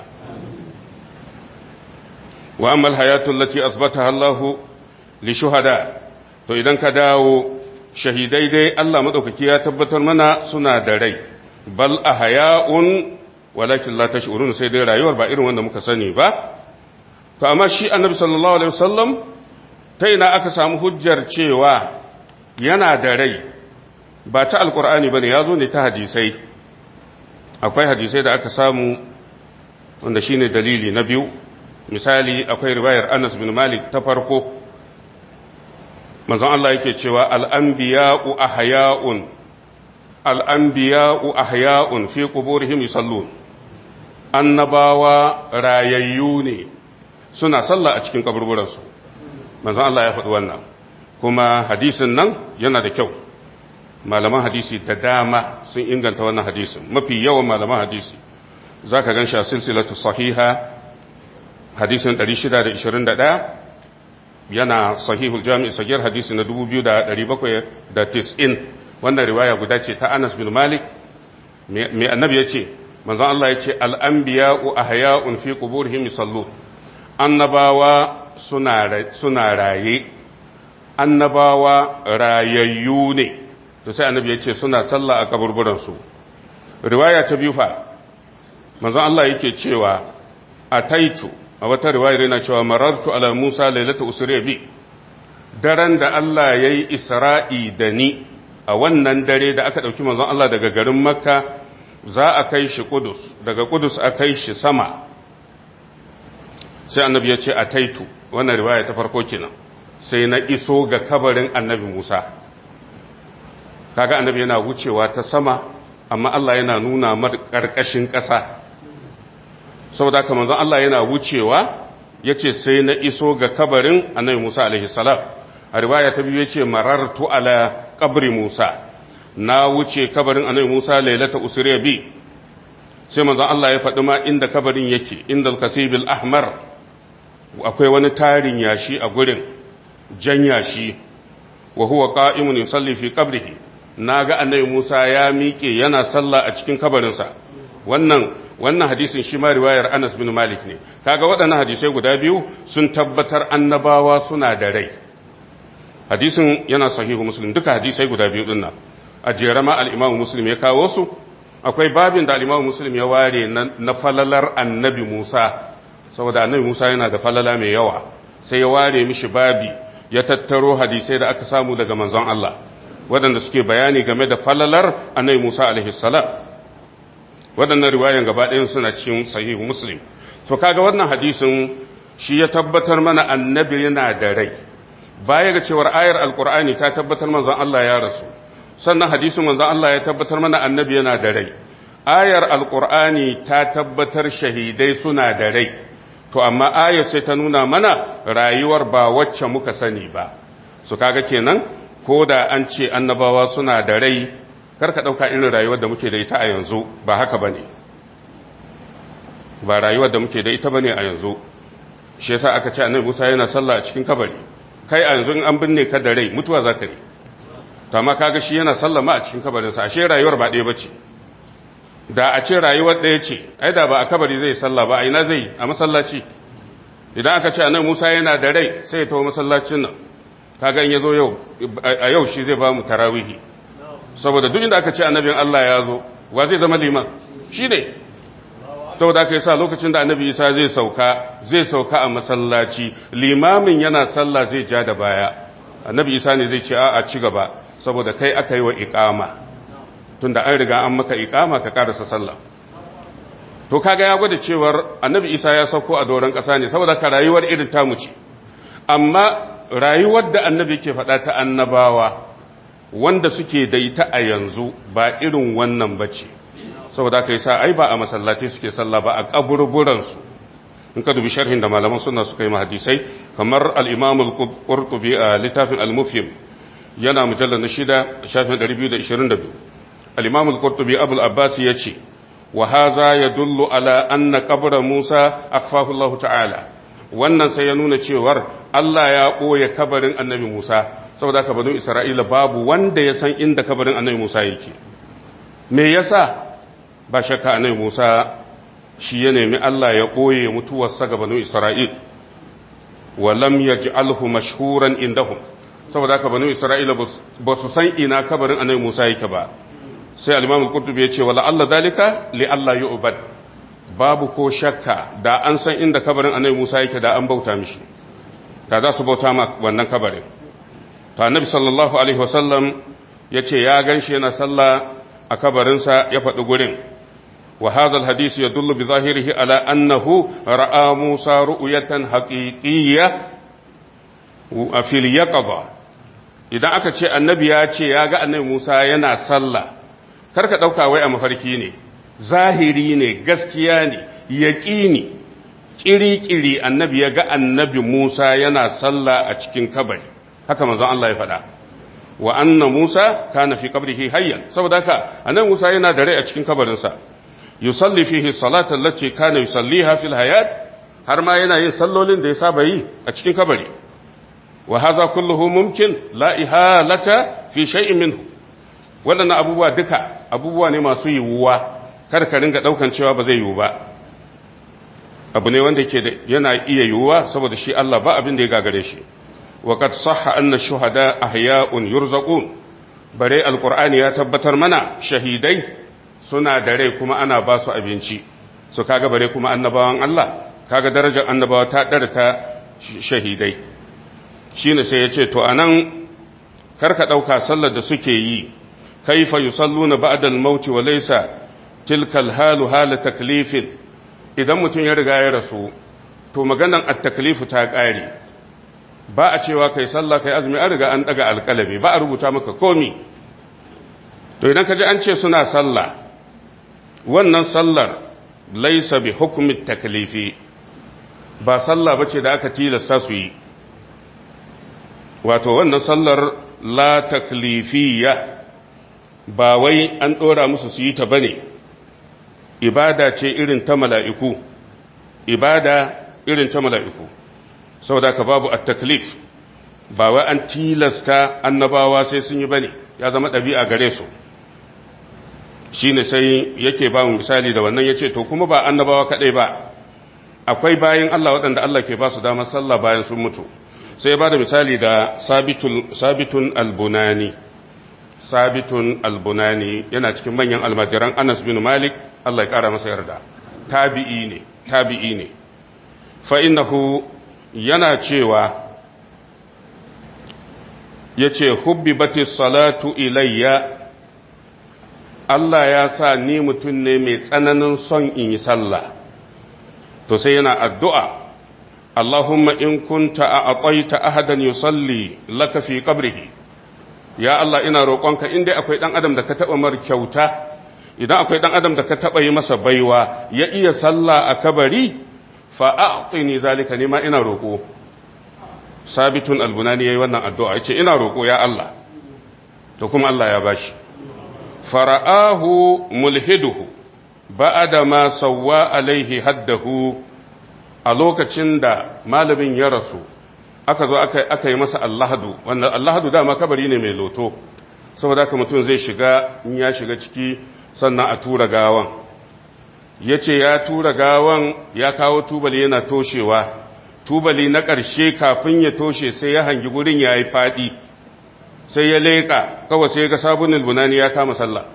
wa amma al-hayatu allati asbataha Allah li shuhada to idan ka dawo shahidai dai Allah madaukaki ya tabbatar mana suna da rai bal ahya'un walakin la tash'urun sai dai rayuwar ba irin wanda muka sani ba to amma shi annabi sallallahu alaihi wasallam ta ina aka samu hujjar cewa yana da rai ba ta alkur'ani bane yazo ne ta hadisai akwai hadisai da aka samu wanda shine dalili na biyu misali akwai riwayar Anas bin Malik ta farko manzon Allah yake cewa al-anbiya'u ahya'un al-anbiya'u ahya'un fi quburihim yusallun annabawa rayayyu ne suna sallah a cikin kaburburansu manzon Allah ya faɗi wannan kuma hadisin nan yana da kyau malaman hadisi da dama sun inganta wannan hadisin mafi yawan malaman hadisi za ka gan shi a silsilatu sahiha hadisin 621 yana sahihul jami'i sagir hadisi na 2790 wannan riwaya guda ce ta Anas bin Malik mai annabi ya ce manzon Allah ya ce al'anbiya'u ahya'un fi quburihim yusallun annabawa suna raye annabawa rayayyu ne to sai annabi ya ce suna sallah a kaburburansu riwaya ta biyu fa manzon Allah yake cewa a taitu a wata riwayar yana cewa marartu ala Musa lailata usriya bi daren da Allah yayi Isra'i da ni a wannan dare da aka dauki manzon Allah daga garin Makka za a kai shi Kudus daga Kudus a kai shi sama sai annabi ya ce a taitu wannan riwaya ta farko kenan sai na iso ga kabarin annabi Musa kaga annabi yana wucewa ta sama amma Allah yana nuna mar karkashin ƙasa saboda haka manzon Allah yana wucewa yace sai na iso ga kabarin annabi Musa alaihi salam a riwaya ta biyu yace marartu ala qabri Musa na wuce kabarin annabi Musa lailata usriya bi sai manzon Allah ya faɗi ma inda kabarin yake inda al-kasibil ahmar akwai wani tarin yashi a gurin jan yashi wa huwa qa'imun yusalli fi qabrihi naga annabi Musa ya miƙe yana sallah a cikin kabarinsa wannan wannan hadisin shi ma riwayar Anas bin Malik ne kaga waɗannan hadisai guda biyu sun tabbatar annabawa suna da rai hadisin yana sahihu muslim duka hadisai guda biyu dinnan a jerama al-Imam Muslim ya kawo su akwai babin da al-Imam Muslim ya ware na falalar annabi Musa saboda annabi Musa yana da falala mai yawa sai ya ware mishi babi ya tattaro hadisai da aka samu daga manzon Allah waɗanda suke bayani game da falalar annabi Musa alaihi salam waɗannan riwayan gaba ɗayan suna cikin sahihu Muslim to kaga wannan hadisin shi ya tabbatar mana annabi yana da rai baya ga cewar ayar alqur'ani ta tabbatar manzon Allah ya rasu sannan hadisin manzon Allah ya tabbatar mana annabi yana da rai ayar alqur'ani ta tabbatar shahidai suna da rai to amma ayar sai ta nuna mana rayuwar ba wacce muka sani ba su kaga kenan ko da an ce annabawa suna da rai karka ɗauka irin rayuwar da muke da ita a yanzu ba haka ba ne ba rayuwar da muke da ita ba ne a yanzu shi yasa aka ce annabi musa yana sallah a cikin kabari kai a yanzu in an binne ka da rai mutuwa za ka yi to amma kaga shi yana sallah ma a cikin kabarinsa ashe rayuwar ba ɗaya ba ce da a ce rayuwar ɗaya ce ai da ba a kabari zai sallah ba a ina zai a masallaci idan aka ce annabi musa yana da rai sai ya tawo masallacin nan kaga in yazo yau a yau shi zai ba mu tarawihi saboda duk inda aka ce annabin Allah ya zo wa zai zama liman shi ne saboda aka yi sa lokacin da annabi isa zai sauka zai sauka a masallaci limamin yana sallah zai ja da baya annabi isa ne zai ce a a ci gaba saboda kai aka yi wa iqama tunda an riga an maka iqama ka karasa sallah to kaga ya gwada cewar annabi isa ya sauko a doron ƙasa ne saboda ka rayuwar irin tamu ce amma rayuwar da annabi ke faɗa ta annabawa wanda suke da ita a yanzu ba irin wannan bace saboda aka yi sa ai ba a masallatai suke sallah ba a kaburburansu in ka dubi sharhin da malaman suna suka yi hadisai kamar al-imam al-qurtubi a littafin al-mufhim yana mujallar na shida shafin 222 al-imam al-qurtubi abul abbas yace wa hadha yadullu ala anna qabra musa akhfahu Allah ta'ala wannan sai ya nuna cewar Allah ya ɓoye kabarin annabi Musa saboda haka banu Isra'ila babu wanda ya san inda kabarin annabi Musa yake me yasa ba shakka annabi Musa shi ya nemi Allah ya ɓoye mutuwarsa ga banu Isra'il wa lam yaj'alhu mashhuran indahum saboda haka banu Isra'ila ba su san ina kabarin annabi Musa yake ba sai al-Imam al-Qurtubi ya ce wala Allah dalika li Allah yu'bad babu ko shakka da an san inda kabarin annabi Musa yake da an bauta mishi da za su bauta ma wannan kabarin to annabi sallallahu alaihi wasallam yace ya ganshi yana sallah a kabarinsa ya faɗi gurin wa hadha alhadith yadullu bi zahirihi ala annahu ra'a Musa ru'yatan haqiqiyya a fil yaqظa idan aka ce annabi ya ce ya ga annabi Musa yana sallah karka dauka wai a mafarki ne zahiri ne gaskiya ne yaƙini ƙiri-ƙiri annabi ya ga annabi Musa yana sallah a cikin kabari haka manzon Allah ya faɗa wa anna Musa kana fi qabrihi hayyan saboda haka annabi Musa yana da rai a cikin kabarinsa yusalli fihi salatan lati kana yusalliha fil hayat har ma yana yin sallolin da ya saba yi a cikin kabari wa hadha kulluhu mumkin la ihalata fi shay'in minhu waɗannan abubuwa duka abubuwa ne masu yiwuwa kar ka ringa daukan cewa ba zai yiwu ba abu ne wanda ke yana iya yiwuwa saboda shi Allah ba abin da ya gagare shi wa qad sahha anna shuhada ahya'un yurzaqun bare alqur'ani ya tabbatar mana shahidai suna da rai kuma ana ba su abinci so kaga bare kuma annabawan Allah kaga darajar annabawa ta dara ta shahidai shine sai ya ce to anan karka dauka sallar da suke yi kaifa yusalluna ba'da al-maut wa laysa tilka al-halu hala taklifin idan mutum ya riga ya rasu to maganan at-taklifu ta kare ba a cewa kai sallah kai azumi an riga an daga alƙalami ba a rubuta maka komi to idan ka ji an ce suna sallah wannan sallar laisa bi hukumin taklifi ba sallah bace da aka tilasta su yi wato wannan sallar la taklifiyya ba wai an dora musu su yi ta bane ibada ce irin ta mala'iku ibada irin ta mala'iku saboda ka babu at-taklif ba wai an tilasta annabawa sai sun yi bane ya zama ɗabi'a gare su shine sai yake ba mu misali da wannan yace to kuma ba annabawa kadai ba akwai bayin Allah waɗanda Allah ke ba su damar sallah bayan sun mutu sai ya bada misali da sabitul sabitun albunani sabitun albunani yana cikin manyan almajiran Anas bin Malik Allah ya kara masa yarda tabi'i ne tabi'i ne fa innahu yana cewa yace hubbibatis salatu ilayya Allah ya sa ni mutum ne mai tsananin son in yi sallah to sai yana addu'a Allahumma in kunta a aƙwaita ahadan yusalli laka fi qabrihi ya Allah ina roƙonka inda akwai ɗan adam da ka taɓa mar kyauta idan akwai ɗan adam da ka taɓa yi masa baiwa ya iya sallah a kabari fa a'tini zalika nima ina roƙo sabitun albunani yayi wannan addu'a yace ina roƙo ya Allah to kuma Allah ya bashi fara'ahu mulhiduhu ba'ada ma sawwa alaihi haddahu a lokacin da malamin ya rasu aka zo aka yi masa allahadu wanda allahadu dama kabari ne mai loto saboda haka mutum zai shiga in ya shiga ciki sannan a tura gawan ya ce ya tura gawan ya kawo tubali yana toshewa tubali na ƙarshe kafin ya toshe sai ya hangi gurin ya yi faɗi sai ya leƙa kawai sai ga sabunin bunani ya kama sallah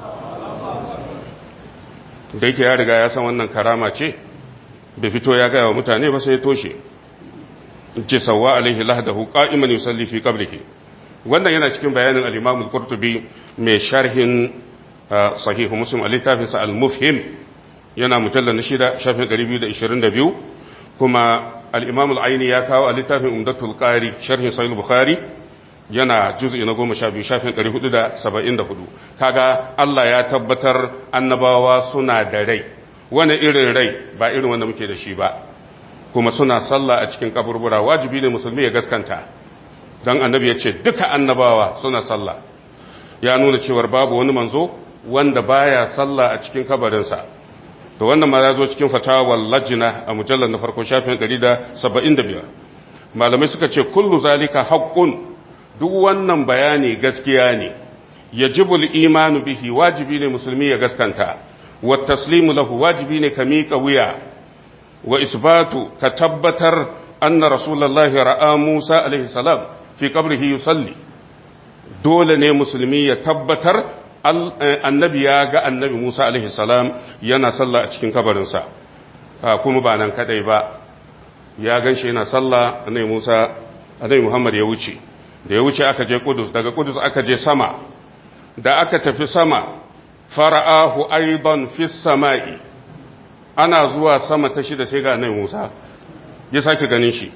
da yake ya riga ya san wannan karama ce bai fito ya gaya wa mutane ba sai ya toshe ce sauwa alaihi lahdahu qa'iman yusalli fi qabrihi wannan yana cikin bayanin al-Imam al-Qurtubi mai sharhin sahih Muslim al-littafin sa al-Mufhim yana mujallal na shida shafin 222 kuma al-Imam al-Aini ya kawo al-littafin Umdatul Qari sharhin Sahih Bukhari yana juz'i na goma sha biyu shafin ɗari hudu da saba'in da hudu kaga Allah ya tabbatar annabawa suna da rai wani irin rai ba irin wanda muke da shi ba kuma suna sallah a cikin kaburbura wajibi ne musulmi ya gaskanta don annabi ya ce duka annabawa suna sallah ya nuna cewar babu wani manzo wanda baya sallah a cikin kabarinsa to wannan ma ya zo cikin fatawar lajina a mujallar na farko shafin 175 malamai suka ce kullu zalika haqqun duk wannan bayani gaskiya ne yajibul imanu bihi wajibi ne musulmi ya gaskanta wa taslimu lahu wajibi ne ka miƙa wuya wa isbatu ka tabbatar anna rasulullahi ra'a Musa alaihi salam fi qabrihi yusalli dole ne musulmi ya tabbatar annabi ya ga annabi Musa alaihi salam yana sallah a cikin kabarinsa kuma ba nan kadai ba ya ganshi yana sallah annabi Musa annabi Muhammad ya wuce da ya wuce aka je Kudus daga Kudus aka je sama da aka tafi sama fara'ahu aidan fi sama'i ana zuwa sama ta shida sai ga annabi Musa ya sake ganin shi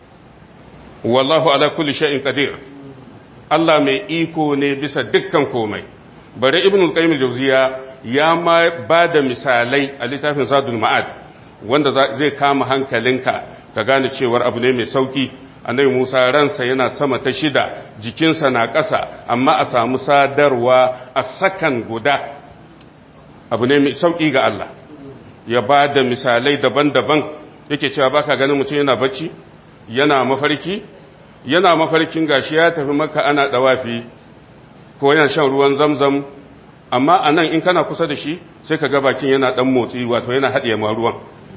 wallahu ala kulli shay'in qadir Allah mai iko ne bisa dukkan komai bare ibn al-qayyim al-jawziya ya ma ba da misalai a littafin zadul ma'ad wanda zai kama hankalinka ka gane cewar abu ne mai sauki annabi Musa ransa yana sama ta shida jikinsa na ƙasa amma a samu sadarwa a sakan guda abu ne mai sauki ga Allah ya ba da misalai daban-daban yake cewa baka ganin mutum yana bacci yana mafarki yana mafarkin gashi ya tafi maka ana dawafi ko yana shan ruwan zamzam amma a nan in kana kusa da shi sai ka ga bakin yana dan motsi wato yana haɗiye ma ruwan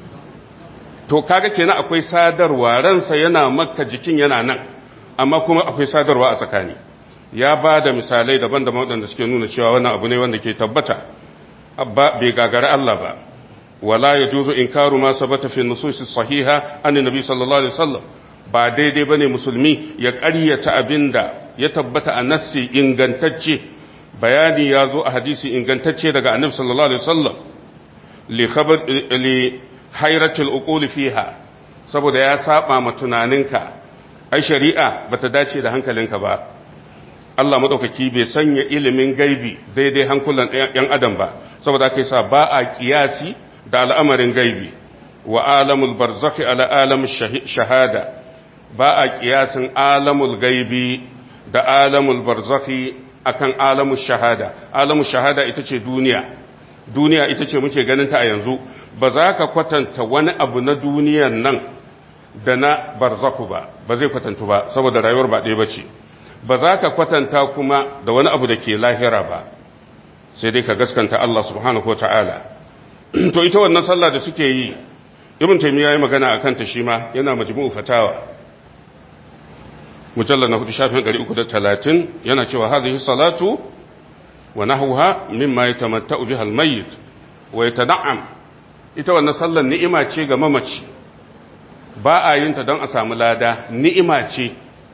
to kaga kenan akwai sadarwa ransa yana makka jikin yana nan amma kuma akwai sadarwa a tsakani ya ba da misalai daban-daban waɗanda suke nuna cewa wannan abu ne wanda ke tabbata bai gagara Allah ba wala ya juzu inkaru ma sabata fi nususi sahiha an nabi sallallahu alaihi wasallam ba daidai bane musulmi ya ƙaryata abinda ya tabbata a nassi ingantacce bayani ya zo a hadisi ingantacce daga annabi sallallahu alaihi wasallam li khabar li hairatul uqul fiha saboda ya saba ma tunaninka ai shari'a bata dace da hankalinka ba Allah madaukaki bai sanya ilimin gaibi daidai hankulan yan adam ba saboda kai sa ba a kiyasi da al'amarin gaibi wa alamul barzakhi ala alam shahada ba a kiyasin alamul gaibi da alamul barzakhi akan alamul shahada alamul shahada ita ce duniya duniya ita ce muke ganin ta a yanzu ba za ka kwatanta wani abu na duniyan nan da na barzakhu ba ba zai kwatantu ba saboda rayuwar ba ɗaya ba ce ba za ka kwatanta kuma da wani abu da ke lahira ba sai dai ka gaskanta Allah subhanahu wa ta'ala to ita wannan sallah da suke yi ibn taymiya yayi magana akan ta shi ma yana majmu'u fatawa mujallal na hudu shafin 330 yana cewa hadhihi salatu wa nahwaha mimma yatamatta'u biha al-mayyit wa yatana'am ita wannan sallar ni'ima ce ga mamaci ba a yin ta don a samu lada ni'ima ce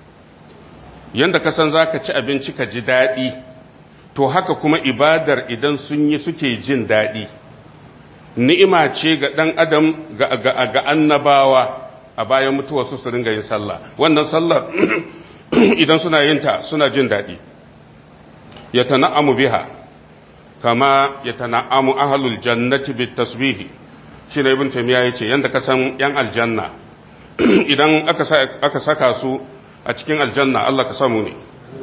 yanda ka san zaka ci abinci ka ji dadi to haka kuma ibadar idan sun yi suke jin dadi ni'ima ce ga ɗan adam ga annabawa a bayan mutuwarsu su ringa yin sallah wannan sallar idan suna yin ta suna jin daɗi ya tana'amu biha kama ya tana'amu ahalul jannati bit tasbihi shi ne ibn taymiya yace yanda ka san yan aljanna idan aka saka su a cikin aljanna Allah ka samu ne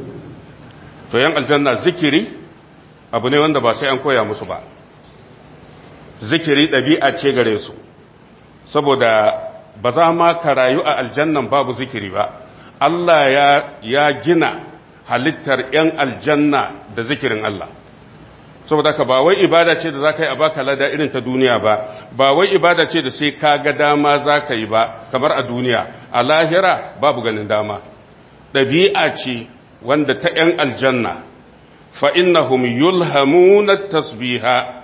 to yan aljanna zikiri abu ne wanda ba sai an koya musu ba zikiri ɗabi'a ce gare su saboda ba za ma ka rayu a aljannan babu zikiri ba Allah ya, ya gina halittar 'yan aljanna da zikirin Allah saboda ka ba wai ibada ce da za ka yi a baka lada irin ta duniya ba ba wai ibada ce da sai ka ga dama za ka yi ba kamar a duniya a lahira babu ganin dama ɗabi'a ce wanda ta 'yan aljanna fa'innahum yulhamuna tasbiha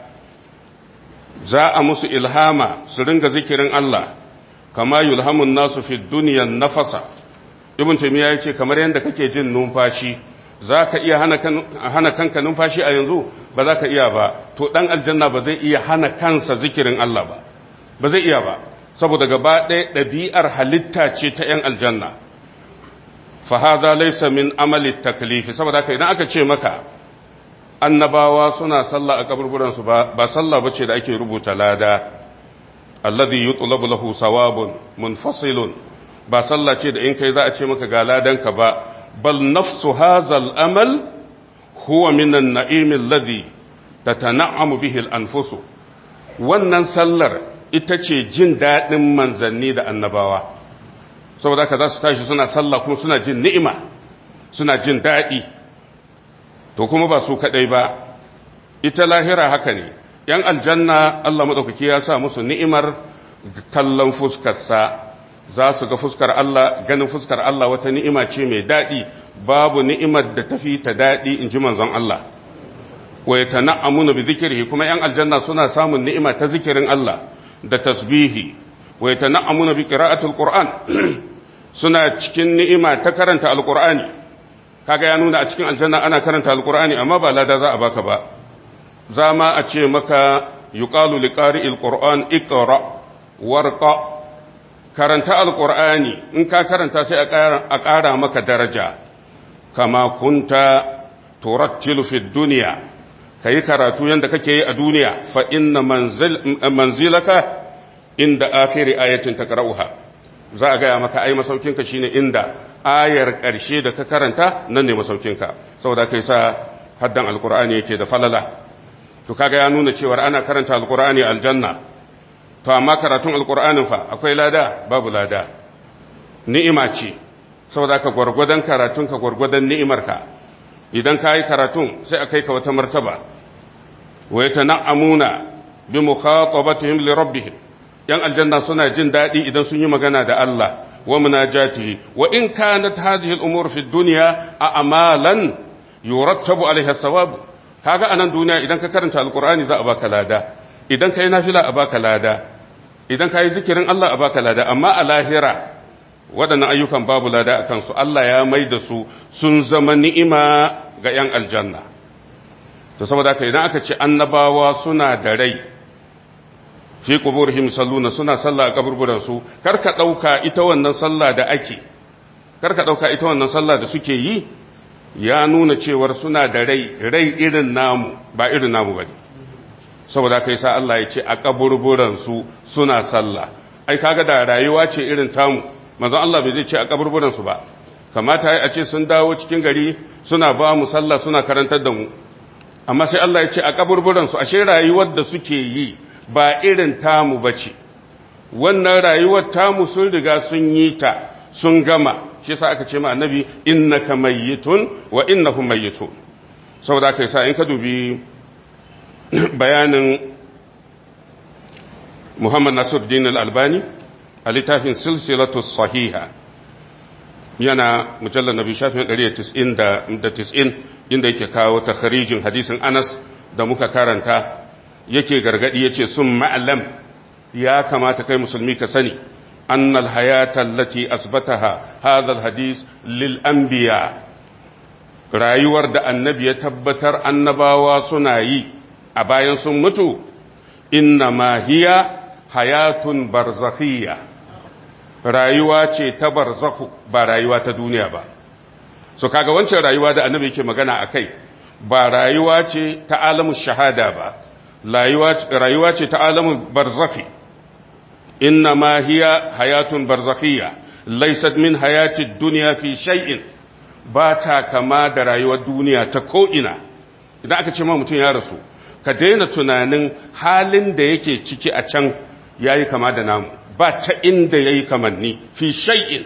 za a musu ilhama su ringa zikirin Allah kama yulhamun nasu fi duniyan nafasa ibn taymiya yace kamar yadda kake jin numfashi zaka iya hana kanka numfashi a yanzu ba za ka iya ba to dan aljanna ba zai iya hana kansa zikirin Allah ba ba zai iya ba saboda gaba ɗaya ɗabi'ar halitta ce ta ‘yan aljanna fa hadha laysa min amali taklifi saboda haka idan aka ce maka annabawa suna sallah a kaburburansu ba ba sallah bace da ake rubuta lada alladhi yutlabu lahu sawabun munfasilun ba sallah ce da in kai za a ce maka ga ladanka ba bal nafsu hazal amal huwa min an-na'im alladhi tatana'amu bihi al-anfusu wannan sallar ita ce jin daɗin manzanni da annabawa saboda haka za su tashi suna sallah kuma suna jin ni'ima suna jin daɗi to kuma ba su kaɗai ba ita lahira haka ne ‘yan aljanna Allah maɗaukaki ya sa musu ni'imar kallon fuskarsa za su ga fuskar Allah ganin fuskar Allah wata ni'ima ce mai daɗi babu ni'imar da tafi ta daɗi in ji manzon Allah wa ya tana'amuna bi zikirhi kuma ‘yan aljanna suna samun ni'ima ta zikirin Allah da tasbihi wa ya tana'amuna bi qira'atul qur'an suna cikin ni'ima ta karanta alqur'ani kaga ya nuna a cikin aljanna ana karanta alqur'ani amma ba lada za a baka ba za ma a ce maka yuqalu liqari'il qur'an iqra warqa karanta alqur'ani in ka karanta sai a ƙara maka daraja kama kunta turattilu fid dunya kayi karatu yanda kake yi a duniya fa inna manzilaka inda akhiri ayatin taqra'uha za a gaya maka ai masaukinka shine inda ayar ƙarshe da ka karanta nan ne masaukinka saboda kai sa haddan alqur'ani yake da falala to kaga ya nuna cewa ana karanta alqur'ani aljanna to amma karatun alqur'anin fa akwai lada babu lada ni'ima ce saboda ka gwargwadon karatun ka gwargwadon ni'imarka idan ka yi karatun sai a kai ka wata martaba wa yatana'amuna bi mukhatabatihim li rabbihim yan aljanna suna jin daɗi idan sun yi magana da Allah wa munajatihi wa in kanat hadhihi al-umur fi dunya a'malan yurattabu alaiha thawab kaga anan duniya idan ka karanta alqur'ani za a baka lada idan kai nafila a baka lada idan kai zikirin Allah a baka lada amma a lahira waɗannan ayyukan babu lada a kansu Allah ya mai da su sun zama ni'ima ga yan aljanna to saboda haka idan aka ce annabawa suna da rai fi quburihim salluna suna sallah a kaburburan su karka dauka ita wannan sallah da ake karka dauka ita wannan sallah da suke yi ya nuna cewar suna da rai rai irin namu ba irin namu bane saboda kai sa Allah ya ce a kaburburan su suna sallah ai kaga da rayuwa ce irin tamu manzon Allah bai zai ce a kaburburan su ba kamata a ce sun dawo cikin gari suna ba mu sallah suna karantar da mu amma sai Allah ya ce a kaburburan su ashe rayuwar da suke yi ba irin tamu ba ce wannan rayuwar tamu sun riga sun yi ta sun gama shi sa aka ce ma annabi innaka mayyitun wa innahum mayyitun saboda kai sa in ka dubi bayanin Muhammad Nasiruddin Al-Albani a littafin silsilatu sahiha yana mujallar nabi shafin 190 inda yake kawo takharijin hadisin Anas da muka karanta yake gargadi yace sun ma'alam ya kamata kai musulmi ka sani annal hayata allati asbataha hadha alhadith lil anbiya rayuwar da annabi ya tabbatar annabawa suna yi a bayan sun mutu inna ma hiya hayatun barzakhiyya rayuwa ce ta barzakhu ba rayuwa ta duniya ba so kaga wancan rayuwa da annabi yake magana akai ba rayuwa ce ta alamun shahada ba rayuwa ce ta alamun barzakhi inna ma hiya hayatun barzakhiyya laysat min hayati dunya fi shay'in ba ta kama da rayuwar duniya ta ko'ina idan aka ce ma mutum ya rasu ka daina tunanin halin da yake ciki a can yayi kama da namu ba ta inda yayi kamanni fi shay'in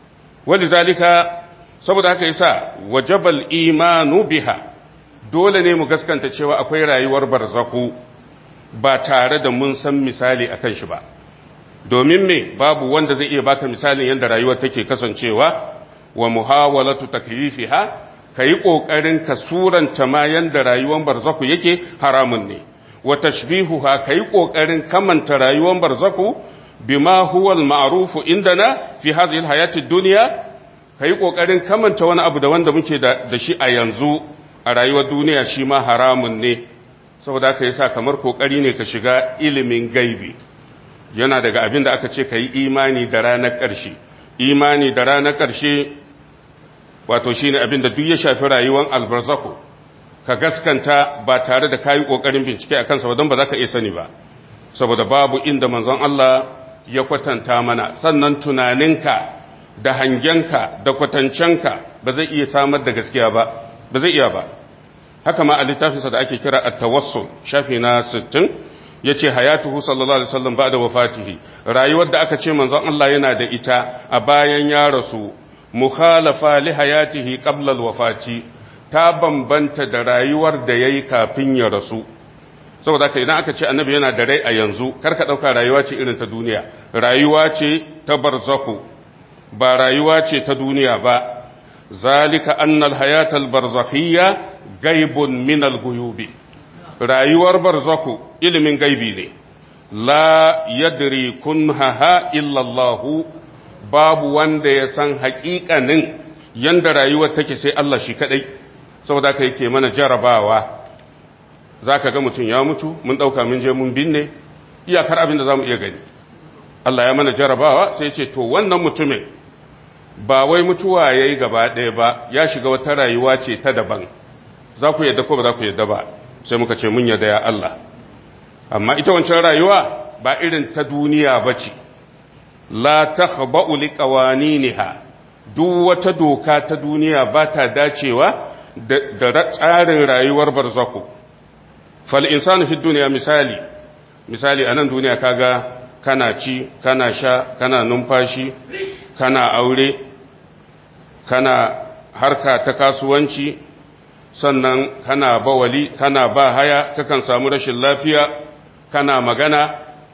zalika saboda haka yasa wajabal imanu biha dole ne mu gaskanta cewa akwai rayuwar barzaku ba tare da mun san misali akan shi ba domin me babu wanda zai iya baka misalin yadda rayuwar take kasancewa wa muhawalatu takyifiha kai kokarin ka suranta ma yanda rayuwar barzaku yake haramun ne wa tashbihuha kai kokarin kamanta rayuwar barzaku bima huwa al-ma'ruf indana fi hadhihi al-hayati ad-dunya kai kokarin kamanta wani abu da wanda muke da shi a yanzu a rayuwar duniya shi ma haramun ne saboda aka yi sa kamar kokari ne ka shiga ilimin gaibi yana daga abin da aka ce ka yi imani da ranar ƙarshe imani da ranar ƙarshe wato shi ne abin da duk ya shafi rayuwar albarzako ka gaskanta ba tare da kayi ƙoƙarin bincike a kansa don ba za ka iya sani ba saboda babu inda manzon Allah ya kwatanta mana sannan tunaninka da hangenka da kwatancenka ba zai iya samar da gaskiya ba ba zai iya ba haka ma a littafinsa da ake kira at-tawassul shafi na 60 yace hayatuhu sallallahu alaihi wasallam ba'da wafatihi rayuwar da aka ce manzon Allah yana da ita a bayan ya rasu mukhalafa li hayatihi qabla alwafati ta bambanta da rayuwar da yayi kafin ya rasu saboda haka idan aka ce annabi yana da rai a yanzu karka dauka rayuwa ce irin ta duniya rayuwa ce ta barzahu ba rayuwa ce ta duniya ba zalika annal hayatal barzakhiyya gaibun min al-ghuyubi rayuwar barzahu ilimin gaibi ne la yadri kunhaha illa Allah babu wanda ya san haƙiƙanin yanda rayuwar take sai Allah shi kadai saboda haka yake mana jarabawa zaka ga mutum ya mutu mun dauka mun je mun binne iyakar abin da zamu iya gani Allah ya mana jarabawa sai ya ce to wannan mutumin ba wai mutuwa yayi gaba ɗaya ba ya shiga wata rayuwa ce ta daban za ku yadda ko ba za ku yadda ba sai muka ce mun yadda ya Allah amma ita wancan rayuwa ba irin ta duniya ba ce la takhba'u liqawaniniha duk wata doka ta duniya ba ta dacewa da tsarin rayuwar barzako fal insanu fi duniya misali misali anan duniya kaga kana ci kana sha kana numfashi kana aure kana harka ta kasuwanci sannan kana bawali kana ba haya kakan samu rashin lafiya kana magana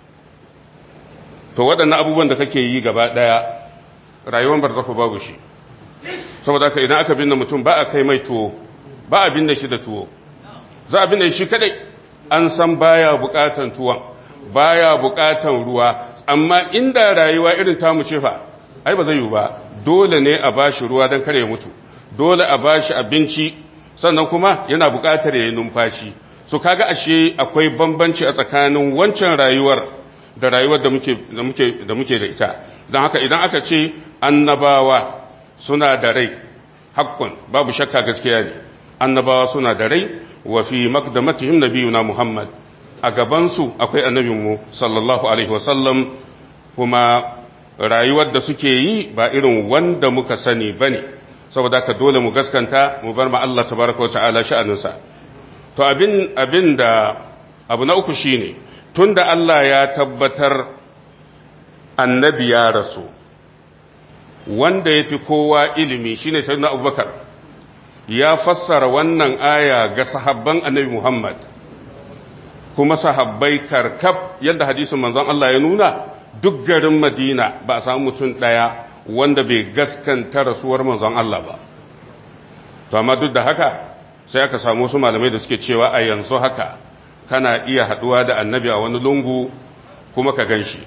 to waɗannan abubuwan da kake yi gaba ɗaya rayuwar barzaku babu shi saboda ka idan aka binne mutum ba a kai mai tuwo ba a binne shi da tuwo za a binne shi kadai an san baya bukatan tuwon baya bukatan ruwa amma inda rayuwa irin tamu ce fa ai ba zai yi ba dole ne a bashi ruwa don kare mutu dole a bashi abinci sannan kuma yana bukatar yayin numfashi so kaga ashe akwai bambanci a tsakanin wancan rayuwar da rayuwar da muke da muke da muke da ita don haka idan aka ce annabawa suna da rai hakkun babu shakka gaskiya ne annabawa suna da rai wa fi maqdamatihim nabiyuna muhammad a gaban su akwai annabinmu sallallahu alaihi wasallam kuma rayuwar da suke yi ba irin wanda muka sani bane saboda ka dole mu gaskanta mu bar ma Allah tabaraka wa ta'ala sha'aninsa to abin abin da abu na uku shine tunda Allah ya tabbatar annabi ya rasu wanda ya fi kowa ilimi shine sayyidina abubakar ya fassara wannan aya ga sahabban annabi muhammad kuma sahabbai karkab yadda hadisin manzon Allah ya nuna duk garin madina ba a samu mutum ɗaya wanda bai gaskanta rasuwar manzon Allah ba to amma duk da haka sai aka samu wasu malamai da suke cewa a yanzu haka kana iya haduwa da annabi a wani lungu kuma ka gan shi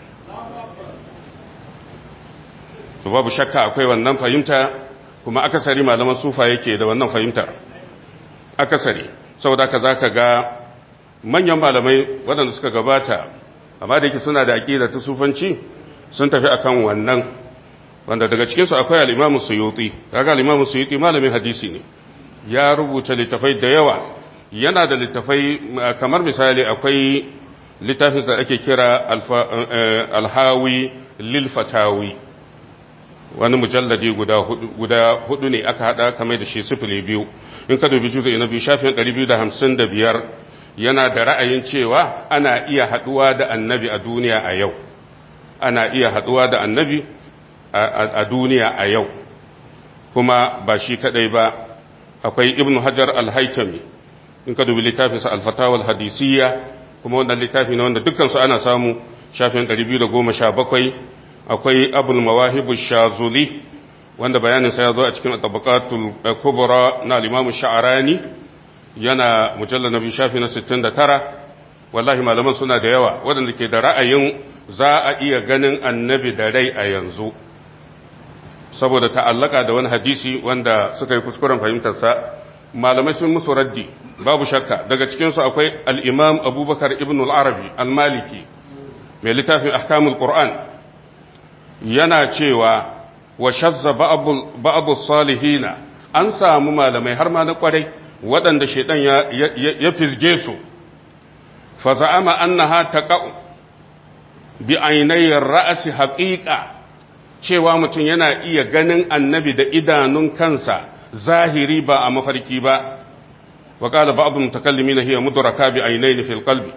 to babu shakka akwai wannan fahimta kuma akasari malaman sufa yake da wannan fahimtar akasari saboda ka za ka ga manyan malamai waɗanda suka gabata amma da yake suna da aƙida ta sufanci sun tafi akan wannan wanda daga cikinsu akwai al'imamu suyuti kaga al'imamu suyuti malamin hadisi ne ya rubuta littafai da yawa yana da littafai kamar misali akwai littafin da ake kira alhawi lilfatawi wani mujalladi guda hudu ne aka hada kamar da shi sifili biyu in ka dubi juzo na biyu shafin 255 yana da ra'ayin cewa ana iya haduwa da annabi a duniya a yau ana iya haduwa da annabi a duniya a yau kuma ba shi kadai ba akwai ibn hajar al-haitami in ka dubi littafinsa al-fatawal hadisiyya kuma wannan littafi ne wanda dukkansu ana samu shafin 217 akwai abul mawahibu shazuli wanda bayaninsa ya zo a cikin tabaqatul kubra na al-imam sha'rani yana mujallal nabi shafi na 69 wallahi malaman suna da yawa waɗanda ke da ra'ayin za a iya ganin annabi da rai a yanzu saboda ta'allaka da wani hadisi wanda suka yi kuskuren fahimtarsa malamai sun musu raddi babu shakka daga cikinsu akwai al'imam abubakar ibn al'arabi al-maliki mai littafin ahkamul qur'an yana cewa wa shazza ba'abu salihina an samu malamai har ma na kwarai waɗanda shaidan ya fizge su fa za'ama annaha taqa'u bi ainayin ra'asi haƙiƙa cewa mutum yana iya ganin annabi da idanun kansa zahiri ba a mafarki ba wa qala ba'd mutakallimin hiya mudraka bi aynayn fil qalbi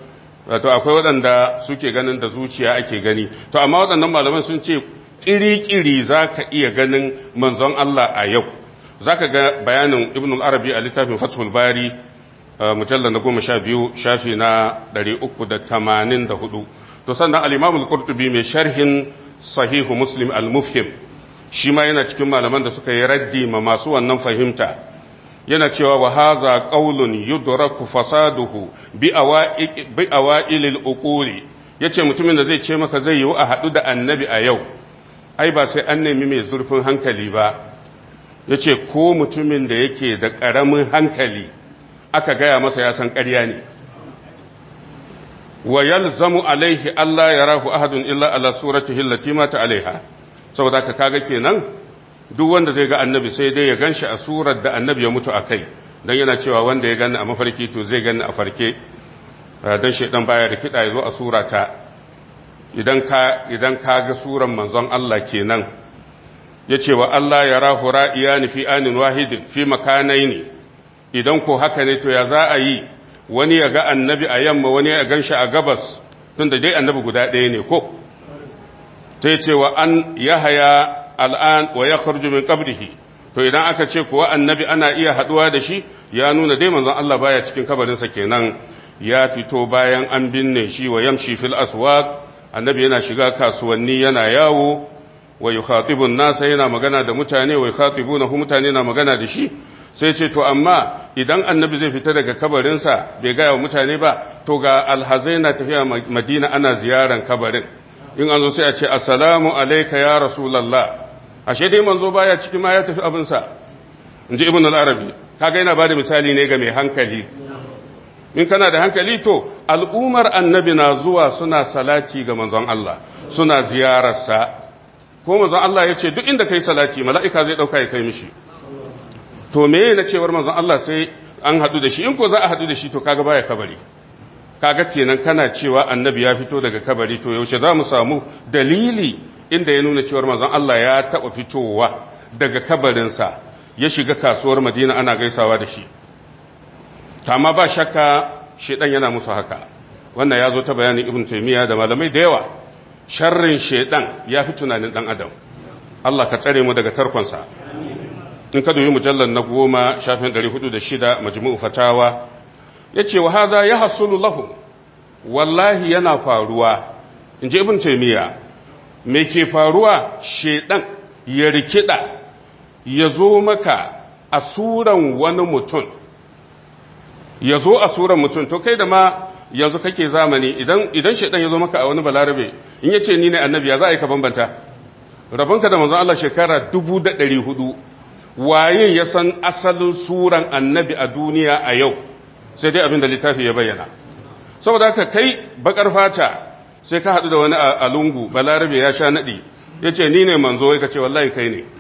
wato akwai waɗanda suke ganin da zuciya ake gani to amma waɗannan malaman sun ce ƙiri-ƙiri za ka iya ganin manzon Allah a yau za ka ga bayanin ibn al-arabi a littafin fathul bari mujallar na goma sha biyu shafi na ɗari uku da tamanin da hudu to sannan al-imam al-qurtubi mai sharhin sahihu muslim al-mufhim shi ma yana cikin malaman da suka yi raddi ma masu wannan fahimta yana cewa wa haza qaulun yudraku fasaduhu bi awailil uquli yace mutumin da zai ce maka zai yi a hadu da annabi a yau ai ba sai an nemi mai zurfin hankali ba yace ko mutumin da yake da karamin hankali aka gaya masa ya san ƙarya ne wa yalzamu alaihi Allah yarahu ahadun illa ala suratihi allati mata alaiha saboda ka kaga kenan duk wanda zai ga annabi sai dai ya ganshi a surar da annabi ya mutu a kai don yana cewa wanda ya gani a mafarki to zai gani a farke don shaidan baya da kiɗa ya zo a surata idan ka ga suran manzon Allah kenan ya ce wa Allah ya rahu ra'iya ni fi anin wahidin fi makanai ne idan ko haka ne to ya za a yi wani ya ga annabi a yamma wani ya gan shi a gabas tun da dai annabi guda ɗaya ne ko ta ce wa an yahaya al'an wa ya kharju min qabrihi to idan aka ce kuwa annabi ana iya haduwa da shi ya nuna dai manzon Allah baya cikin kabarinsa kenan ya fito bayan an binne shi wa yamshi fil aswaq annabi yana shiga kasuwanni yana yawo wa yukhatibu nasa yana magana da mutane wa yukhatibunahu mutane na magana da shi sai ce to amma idan annabi zai fita daga kabarinsa bai gaya wa mutane ba to ga alhazai na tafiya madina ana ziyaran kabarin in an zo sai a ce assalamu alayka ya rasulullah ashe dai manzo baya ciki ma ya tafi abinsa in ji ibn al-arabi kaga yana bada misali ne ga mai hankali in kana da hankali to al'umar annabi na zuwa suna salati ga manzon Allah suna ziyararsa ko manzon Allah ya ce duk inda kai salati mala'ika zai dauka ya kai mishi to me na cewar manzon Allah sai an hadu da shi in ko za a hadu da shi to kaga baya kabari kaga kenan kana cewa annabi ya fito daga kabari to yaushe za mu samu dalili inda ya nuna cewar manzon Allah ya taɓa fitowa daga kabarinsa ya shiga kasuwar madina ana gaisawa da shi amma ba shakka shedan yana musu haka wannan ya zo ta bayanin ibn taymiya da malamai da yawa sharrin shedan ya fi tunanin dan adam Allah ka tsare mu daga tarkonsa in ka dubi mujallar na goma shafin 406 majmu'u fatawa yace wa hadha yahsulu lahum wallahi yana faruwa inji ibn taymiya me ke faruwa shedan ya rikida ya zo maka a suran wani mutum ya zo a suran mutum to kai da ma yanzu kake zamani idan idan shedan ya zo maka a wani balarabe in yace ni ne annabi ya za a yi ka bambanta rabonka da manzon Allah shekara 1400 waye ya san asalin suran annabi a duniya a yau sai dai abin da littafi ya bayyana saboda haka kai bakar fata sai ka haɗu da wani a lungu balarabe ya sha naɗi ya ce ni ne manzo ya ce wallahi kai ne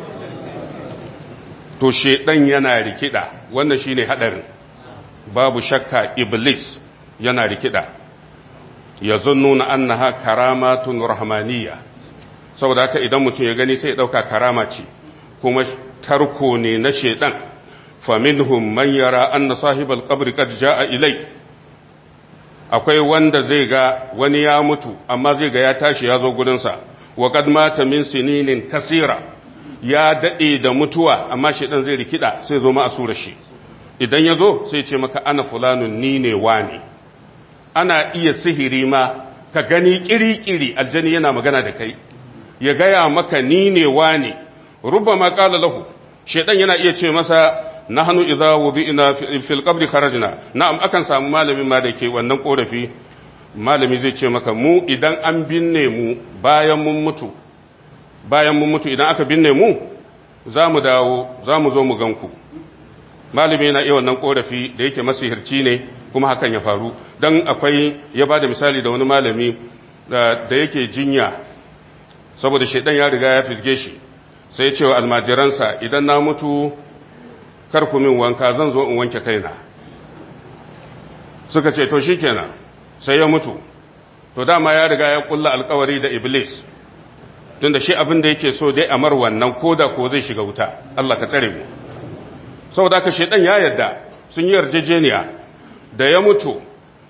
to shedan yana rikida wannan shine haɗarin babu shakka iblis yana rikida ya nuna annaha karamatun rahmaniyya saboda haka idan mutum ya gani sai ya ɗauka karama ce kuma tarko ne na shedan faminhum man yara anna sahibal qabri qad jaa ilai akwai wanda zai ga wani ya mutu amma zai ga ya tashi ya zo gurinsa wa qad mata min sininin kasira ya dade da mutuwa amma shedan zai rikida sai zo ma asura shi idan ya zo sai ce maka ana fulanun ni ne wani ana iya sihiri ma ka gani kiri-kiri aljani yana magana da kai ya gaya maka ni ne wani rubama qala lahu shedan yana iya ce masa nahnu idza wudi'na fil qabri kharajna na'am akan samu malamin ma da ke wannan korafi malami zai ce maka mu idan an binne mu bayan mun mutu bayan mun mutu idan aka binne mu za mu dawo za mu zo mu ganku malami yana iya wannan korafi da yake masihirci ne kuma hakan ya faru dan akwai ya bada misali da wani malami da yake jinya saboda shedan ya riga ya fisge shi sai ce wa almajiransa idan na mutu karku min wanka zan zo in wanke kaina suka ce to shikenan sai ya mutu to dama ya riga ya kulla alkawari da iblis tunda shi abin da yake so dai amar wannan koda ko zai shiga wuta Allah ka tsare mu saboda ka shedan ya yarda sun yi yarjejeniya da ya mutu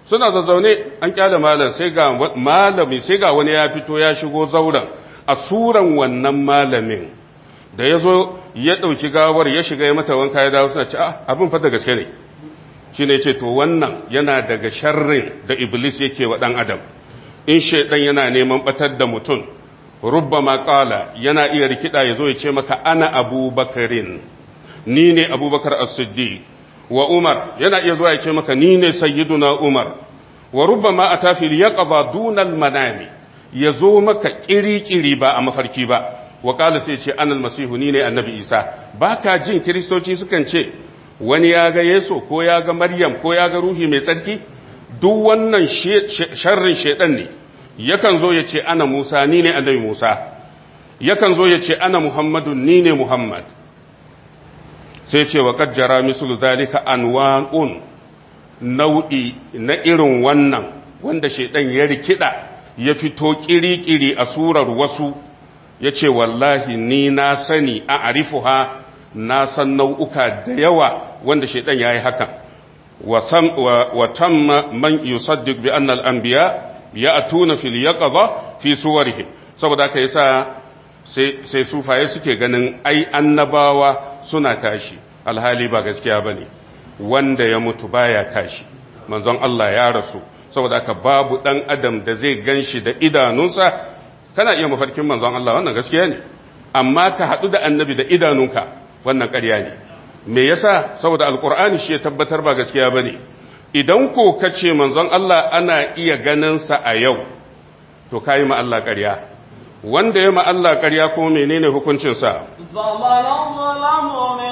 suna zazzaune an kyale malam sai ga malami sai ga wani ya fito ya shigo zauren a suran wannan malamin da ya zo ya ɗauki gawar ya shiga ya mata wanka ya dawo suna ce ah abin fa da gaske ne shi ne ce to wannan yana daga sharrin da iblis yake wa ɗan adam in shaidan yana neman batar da mutum rubba maƙala yana iya rikida ya zo ya ce maka ana abubakarin ni ne abubakar as-siddiq wa umar yana iya zuwa ya ce maka ni ne sayyiduna umar wa rubba ma a tafi ya ƙaba dunal manami ya zo maka ƙiri-ƙiri ba a mafarki ba wa ƙala sai ce anal masihu ni ne annabi isa ba ka jin kiristoci sukan ce wani ya ga yesu ko ya ga maryam ko ya ga ruhi mai tsarki duk wannan sharrin shaidan ne yakan zo ya ce ana musa ni ne annabi musa yakan zo ya ce ana muhammadu ni ne muhammad sai ce wa kajjara mislu zalika anwa'un nau'i na irin wannan wanda shaidan ya rikida ya fito kirikiri a surar wasu ya ce wallahi ni na sani a arifuha na san nau'uka da yawa wanda shaidan ya yi hakan wa tamma man yusaddiq bi annal anbiya ya atuna fil yaqadha fi suwarihim saboda haka yasa sai sai sufaye suke ganin ai annabawa suna tashi alhali ba gaskiya bane wanda ya mutu baya tashi manzon Allah ya rasu saboda haka babu dan adam da zai ganshi da idanunsa kana iya mafarkin manzon Allah wannan gaskiya ne amma ka hadu da annabi da idanunka wannan ƙarya ne me yasa saboda alqur'ani shi ya tabbatar ba gaskiya bane idan ko kace manzon Allah ana iya ganin sa a yau to kai ma Allah ƙarya wanda ya ma Allah ƙarya ko menene hukuncin sa فمن ظلم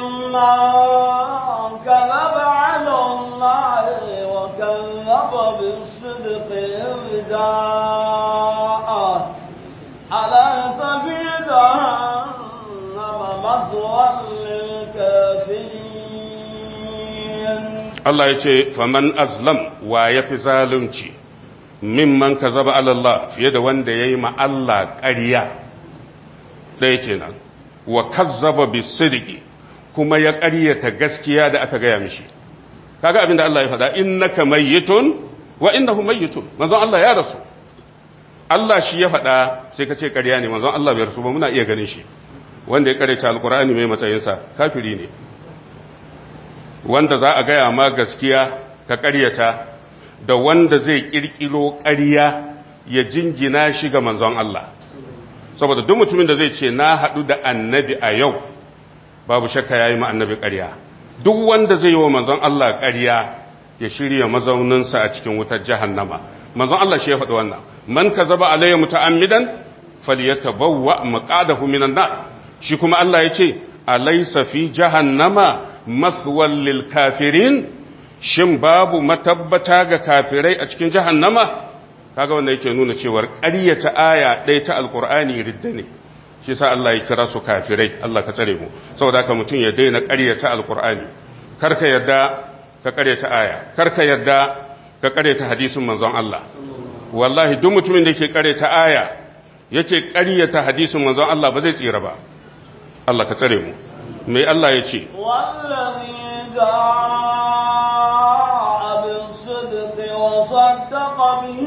ممن كذب على الله وكذب بالصدق إذ جاءه أليس في جهنم مثوى للكافرين Allah ya ce faman azlam wa ya fi zalunci mimman ka zaba Allah fiye da wanda ya yi ma Allah ƙarya ɗaya kenan wa kazzaba bisidiki kuma ya ƙaryata gaskiya da aka gaya mishi kaga abin da Allah ya faɗa innaka mayyitun wa innahu mayyitun manzon Allah ya rasu Allah shi ya faɗa sai ka ce ƙarya ne manzon Allah bai rasu ba muna iya ganin shi wanda ya ƙaryata alkur'ani mai matsayinsa kafiri ne wanda za a gaya ma gaskiya ka ƙaryata da wanda zai ƙirƙiro ƙarya ya jingina shi ga manzon Allah saboda duk mutumin da zai ce na haɗu da annabi a yau babu shakka ya yi ma annabi ƙarya duk wanda zai yi wa manzon Allah ƙarya ya shirya mazauninsa a cikin wutar jahannama manzon Allah shi ya faɗi wannan man ka zaba alayya muta'ammidan falyatabawwa maqadahu minan nar shi kuma Allah ya ce alaysa fi jahannama maswal lil kafirin shin babu matabbata ga kafirai a cikin jahannama kaga wanda yake nuna cewar ƙaryata aya ɗaya ta alkur'ani ridda ne shi sa Allah ya kira su kafirai Allah ka tsare mu saboda haka mutum ya daina ƙaryata alkur'ani karka yarda ka ƙaryata aya karka yarda ka ƙaryata hadisin manzon Allah wallahi duk mutumin da yake ƙaryata aya yake ƙaryata hadisin manzon Allah ba zai tsira ba Allah ka tsare mu me Allah ya ce والذي جاء بالصدق وصدق به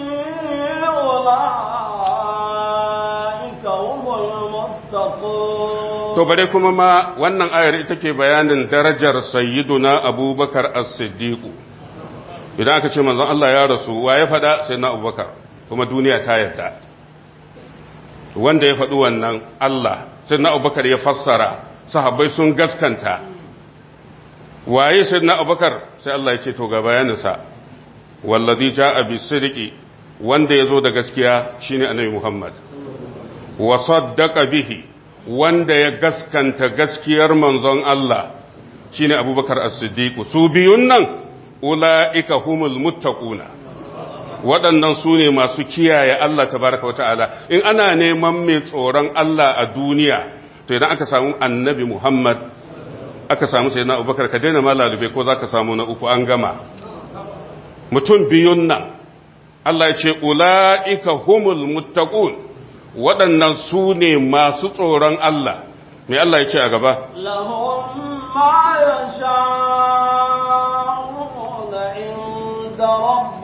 أولئك هم المتقون to bare kuma ma wannan ayar ita ke bayanin darajar sayyiduna abubakar as-siddiq idan aka ce manzon Allah ya rasu wa ya faɗa sai na abubakar kuma duniya ta yarda wanda ya faɗi wannan Allah sai na abubakar ya fassara sahabbai sun gaskanta waye sai na abubakar sai Allah ya ce to ga bayaninsa wallazi ja'a bisidqi wanda yazo da gaskiya shine annabi Muhammad wa saddaqa bihi wanda ya gaskanta gaskiyar manzon Allah shine Abubakar As-Siddiq su biyun nan ulaika humul muttaquna waɗannan su ne masu kiyaye Allah tabaraka wata'ala in ana neman mai tsoron Allah a duniya to idan aka samu annabi Muhammad aka samu sai na abubakar ka daina malalube ko za ka samu na uku an gama mutum biyun nan Allah ya ce ula'ika humul muttaqun waɗannan su ne masu tsoron Allah mai Allah ya ce a gaba لهم ما يشاءون عند ربهم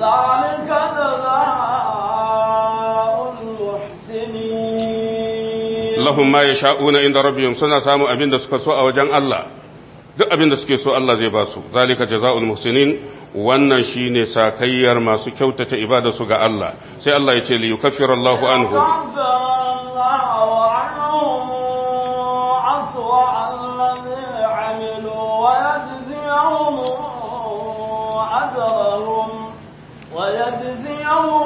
ذلك جزاء المحسنين lahum ma yasha'una inda rabbihim suna samu abin da suka so a wajen Allah duk abin da suke so Allah zai ba su zalika jazaa'ul muhsinin wannan shine sakayyar masu kyautata ibada su ga Allah sai Allah ya ce li yukaffiru Allahu anhu ويجزيهم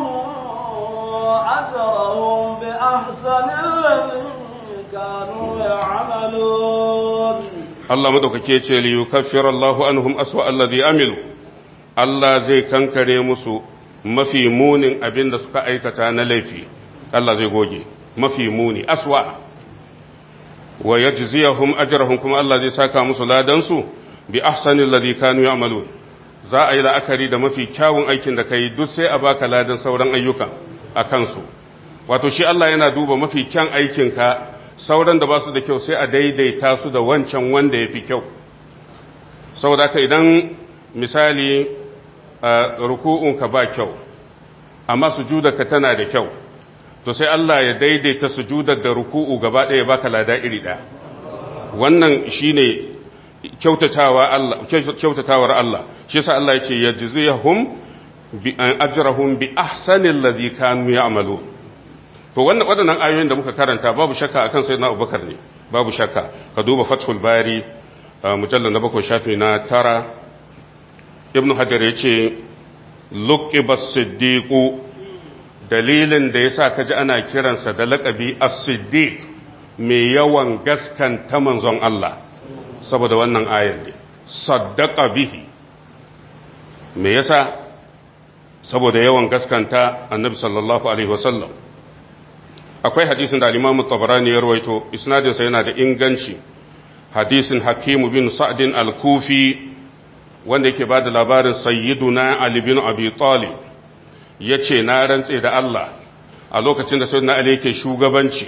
أجرهم بأحسن الذي كانوا يعملون Allah madaukake ce li yukaffira Allahu anhum aswa alladhi amilu Allah zai kankare musu mafi munin abin da suka aikata na laifi Allah zai goge mafi muni aswa wa yajziyahum ajrahum kuma Allah zai saka musu ladan su bi ahsani alladhi kanu ya'malun za a yi la'akari da mafi kyawun aikin da kai duk sai a baka ladan sauran ayyukan a kansu wato shi Allah yana duba mafi kyan aikinka sauran da ba su da kyau sai a daidaita su da wancan wanda ya fi kyau saboda haka idan misali ruku'unka ba kyau amma sujudarka tana da kyau to sai Allah ya daidaita sujudar da ruku'u gaba ɗaya baka lada iri ɗaya wannan shine kyautatawa Allah kyautatawar Allah shi yasa Allah yace yajzihum bi ajrahum bi ahsani alladhi kanu ya'malun to wannan waɗannan ayoyin da muka karanta babu shakka akan sayyidina Abubakar ne babu shakka ka duba Fathul Bari mujallal na bakwai shafi na tara Ibn Hajar yace luqiba siddiqu dalilin da yasa kaji ana kiransa da laqabi as-siddiq mai yawan gaskanta manzon Allah saboda wannan ayan ne saddaqa bihi me yasa saboda yawan gaskanta annabi sallallahu alaihi wasallam akwai hadisin da al-Imam tabarani ya rawaito isnadin sa yana da inganci hadisin Hakim bin Sa'd al-Kufi wanda yake bada labarin sayyiduna Ali bin Abi Talib yace na rantse da Allah a lokacin da sayyidina Ali yake shugabanci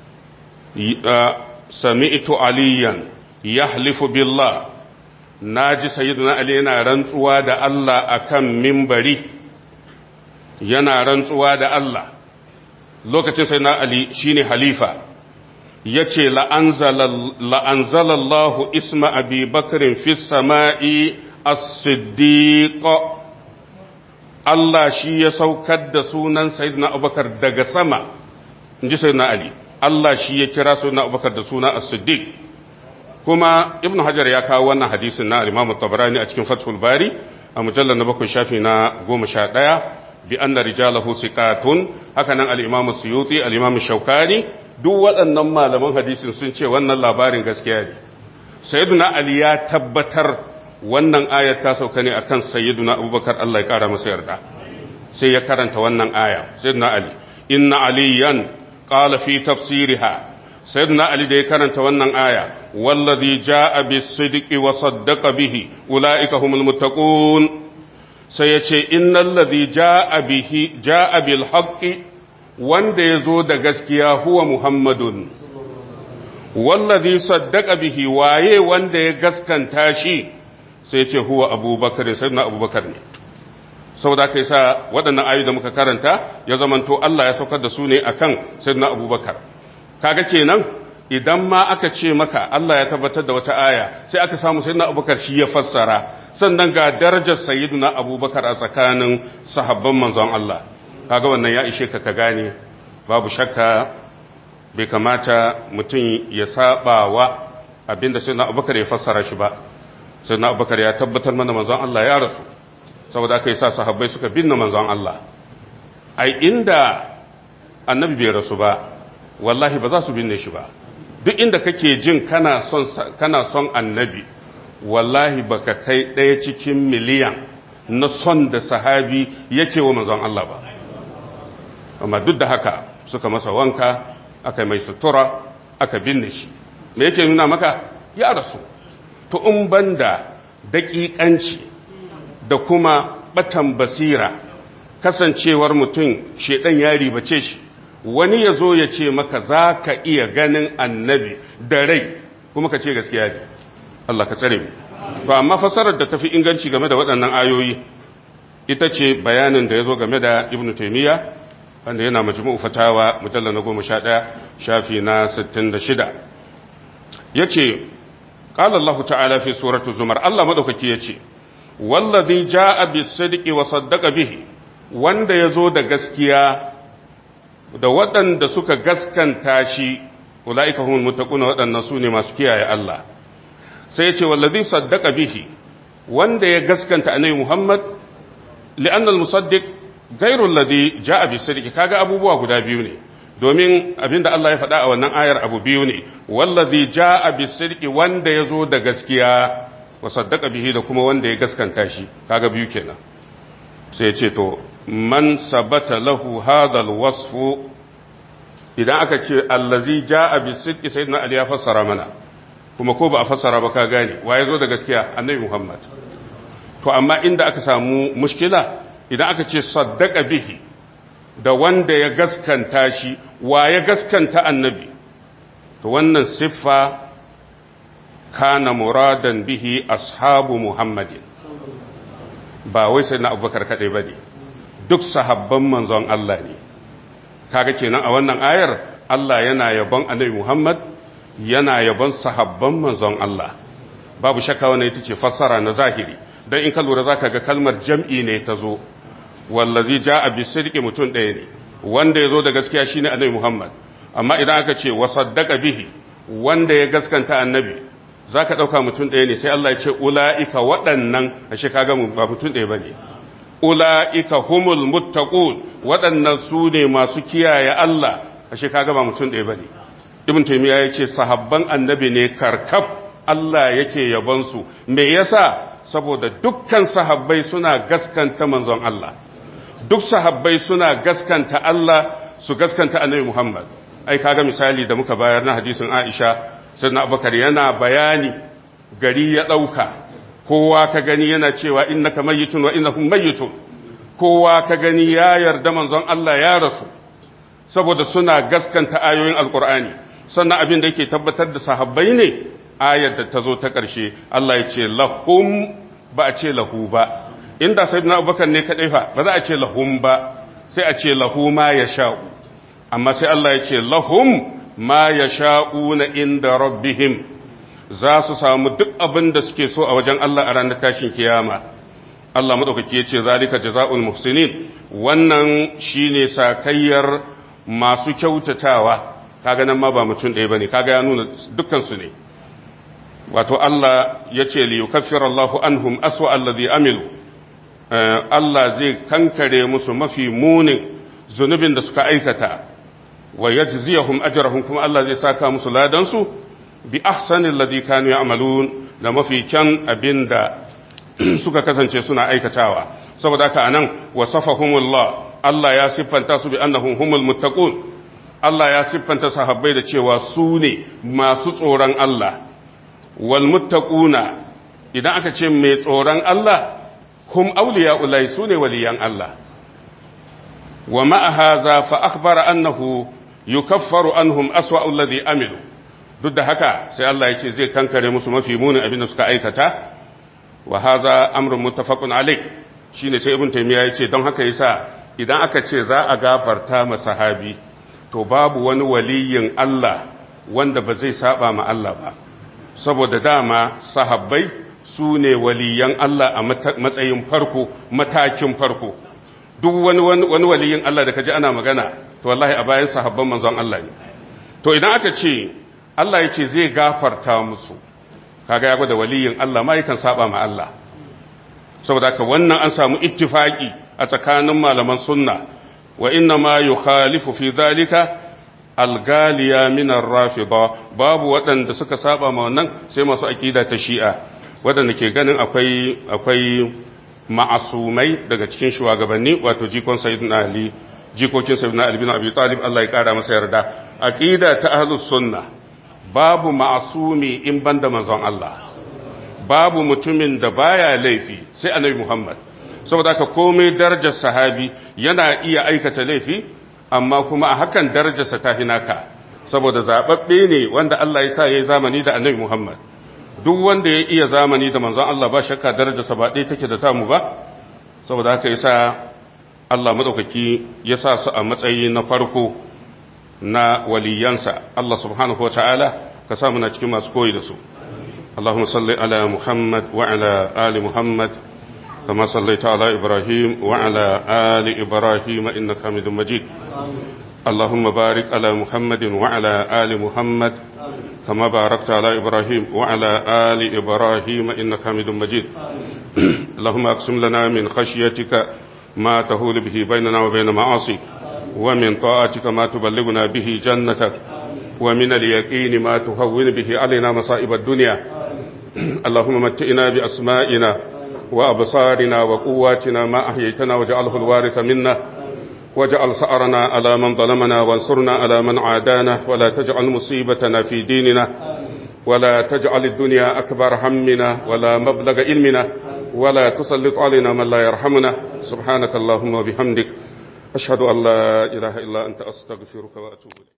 sami'tu aliyan yahlifu billah naji sayyiduna Ali yana rantsuwa da Allah akan mimbari yana rantsuwa da Allah lokacin sai na Ali shine halifa ya ce la'anzalallahu isma abi bakarin fi sama'i as-siddiq Allah shi ya saukar da sunan Sayyidina Abubakar daga sama in ji Sayyidina Ali Allah shi ya kira Sayyidina Abubakar da suna as-siddiq kuma Ibn Hajar ya kawo wannan hadisin na Imam Tabarani a cikin Fathul Bari a mujallar na bakwai shafi na goma sha ɗaya bi anna rijalahu siqatun haka nan al-imam suyuti al-imam shaukani duk waɗannan malaman hadisin sun ce wannan labarin gaskiya ne sayyiduna ali ya tabbatar wannan ayar ta sauka ne akan sayyiduna abubakar Allah ya kara masa yarda sai ya karanta wannan aya sayyiduna ali inna aliyan qala fi tafsiriha sayyiduna ali da ya karanta wannan aya wallazi jaa bis-sidqi wa saddaqa bihi ulaika humul muttaqun sai ya ce innan lazi ja'a bil haƙƙi wanda ya zo da gaskiya huwa muhammadun wallazi saddaka bihi waye wanda ya gaskanta shi sai ce huwa abubakar sai na abubakar ne saboda kai sa waɗannan ayu da muka karanta ya zamanto Allah ya saukar da su ne akan sayyidina abubakar kaga kenan idan ma aka ce maka Allah ya tabbatar da wata aya sai aka samu sayyidina abubakar shi ya fassara sannan ga darajar sayyiduna abubakar a tsakanin sahabban manzon Allah kaga wannan ya ishe ka ka gane babu shakka bai kamata mutum ya saba wa abinda sayyiduna abubakar ya fassara shi ba sayyiduna abubakar ya tabbatar mana manzon Allah ya rasu saboda aka yi sa sahabbai suka binne manzon Allah ai inda annabi bai rasu ba wallahi ba za su binne shi ba duk inda kake jin kana son kana son annabi wallahi baka kai ɗaya cikin miliyan na son da sahabi yake wa manzon Allah ba amma duk da haka suka masa wanka aka mai sutura aka binne shi me yake nuna maka ya rasu to in banda daƙiƙanci da kuma batan basira kasancewar mutum shedan ya ribace shi wani ya zo ya ce maka za ka iya ganin annabi da rai kuma ka ce gaskiya ne Allah ka tsare mu to amma fasarar da tafi inganci game da waɗannan ayoyi ita ce bayanin da ya zo game da ibn taimiyya wanda yana majmu'u fatawa mujalla na goma sha ɗaya shafi na sittin da shida ya ce ƙala Allah ta'ala fi suratu zumar Allah maɗaukaki ya ce wallazi ja'a bisidqi wa saddaqa bihi wanda ya zo da gaskiya da waɗanda suka gaskanta shi ula'ika humul muttaquna waɗannan su ne masu kiyaye Allah sai ya ce wallazi saddaqa bihi wanda ya gaskanta annabi Muhammad li'anna al-musaddiq ghayru alladhi ja'a bisidqi kaga abubuwa guda biyu ne domin abinda Allah ya faɗa a wannan ayar abu biyu ne wallazi ja'a bisidqi wanda ya zo da gaskiya wa saddaqa bihi da kuma wanda ya gaskanta shi kaga biyu kenan sai ya ce to man sabata lahu hadal wasfu idan aka ce allazi jaa bisidqi sayyidina ali ya fassara mana kuma ko ba a fassara ba ka gane waye zo da gaskiya annabi muhammad to amma inda aka samu mushkila idan aka ce saddaqa bihi da wanda ya gaskanta shi waye gaskanta annabi to wannan siffa kana muradan bihi ashabu muhammadin ba wai sai na abubakar kaɗai ba ne duk sahabban manzon Allah ne kaga kenan a wannan ayar Allah yana yabon annabi Muhammad yana yabon sahabban manzon Allah babu shakka wannan ita ce fassara na zahiri dan in ka lura zaka ga kalmar jam'i ne ta zo wallazi ja'a bisidqi mutun ɗaya ne wanda yazo da gaskiya shine annabi Muhammad amma idan aka ce wa saddaqa bihi wanda ya gaskanta annabi za ka ɗauka mutum ɗaya ne sai Allah ya ce ula'ika waɗannan a shi kaga ba mutum ɗaya ba ne ula'ika humul muttaqun waɗannan su ne masu kiyaye Allah a shi kaga ba mutum ɗaya ba ne ibn taymiya ya ce sahabban annabi ne karkaf Allah yake yabonsu me yasa saboda dukkan sahabbai suna gaskanta manzon Allah duk sahabbai suna gaskanta Allah su gaskanta annabi Muhammad ai kaga misali da muka bayar na hadisin Aisha sannan abubakar yana bayani gari ya ɗauka kowa ka gani yana cewa innaka mayyitun wa innahum mayyitun kowa ka gani ya yarda manzon Allah ya rasu saboda suna gaskanta ayoyin alkur'ani sannan abin da yake tabbatar da sahabbai ne ayar da ta zo ta ƙarshe Allah ya ce lahum ba a ce lahu ba inda sayyidina abubakar ne kadai fa ba za a ce lahum ba sai a ce lahu ma ya sha'u amma sai Allah ya ce lahum ma ya sha'una inda rabbihim za su samu duk abin da suke so a wajen Allah a ranar tashin kiyama Allah maɗaukaki ya ce zalika jaza'ul muhsinin wannan shine sakayyar masu kyautatawa kaga nan ma ba mutum ɗaya bane kaga ya nuna dukkan su ne wato Allah ya ce li yukaffira Allahu anhum aswa alladhi amilu Allah zai kankare musu mafi munin zunubin da suka aikata wa yajziyahum ajrahum kuma Allah zai saka musu ladansu bi ahsani alladhi kanu ya'malun da mafi kyan abinda suka kasance suna aikatawa saboda haka anan wasafahumullah Allah ya siffanta su bi annahum humul muttaqun Allah ya siffanta sahabbai da cewa su ne masu tsoron Allah wal muttaquna idan aka ce mai tsoron Allah hum awliya'ulai su ne waliyan Allah wa ma'a hadha fa akhbara annahu yukaffaru anhum aswa alladhi amilu duk da haka sai Allah ya ce zai kankare musu mafi munin abin da suka aikata wa hadha amrun muttafaqun alayh shine sai ibn taymiya ya ce don haka yasa idan aka ce za a gafarta ma sahabi to babu wani waliyin Allah wanda ba zai saba ma Allah ba saboda dama sahabbai su ne waliyan Allah a matsayin farko matakin farko duk wani wani waliyin Allah da kaji ana magana to wallahi a bayan sahabban manzon Allah ne to idan aka ce Allah ya ce zai gafarta musu kaga ya gwada waliyin Allah ma yakan saba ma Allah saboda haka wannan an samu ittifaki a tsakanin malaman sunna wa inna ma yukhalifu fi dhalika algaliya min ar-rafida babu waɗanda suka saba ma wannan sai masu akida ta shi'a waɗanda ke ganin akwai akwai ma'asumai daga cikin shugabanni wato jikon sayyidina ali jikokin sayyidina ali bin abi talib Allah ya kara masa yarda aqida ta ahlus sunna babu ma'asumi in banda manzon Allah babu mutumin da baya laifi sai annabi Muhammad saboda haka komai darajar sahabi yana iya aikata laifi amma kuma a hakan darajarsa ta hinaka saboda zababbe ne wanda Allah ya sa yayi zamani da annabi Muhammad duk wanda ya iya zamani da manzon Allah ba shakka darajarsa ba ɗaya take da tamu ba saboda haka yasa Allah madaukaki ya sa su a matsayi na farko na waliyansa Allah subhanahu wataala ka sa muna cikin masu koyi da su اللهم صل على محمد وعلى آل محمد كما صليت على إبراهيم وعلى آل إبراهيم إنك حميد مجيد اللهم بارك على محمد وعلى آل محمد كما باركت على إبراهيم وعلى آل إبراهيم إنك حميد مجيد اللهم أقسم لنا من خشيتك ما تهول به بيننا وبين معاصيك ومن طاعتك ما تبلغنا به جنتك ومن اليقين ما تهون به علينا مصائب الدنيا اللهم متئنا بأسمائنا وأبصارنا وقواتنا ما أحييتنا وجعله الوارث منا واجعل سأرنا على من ظلمنا وانصرنا على من عادانا ولا تجعل مصيبتنا في ديننا ولا تجعل الدنيا أكبر همنا ولا مبلغ علمنا ولا تسلط علينا من لا يرحمنا سبحانك اللهم وبحمدك أشهد أن لا إله إلا أنت أستغفرك وأتوب إليك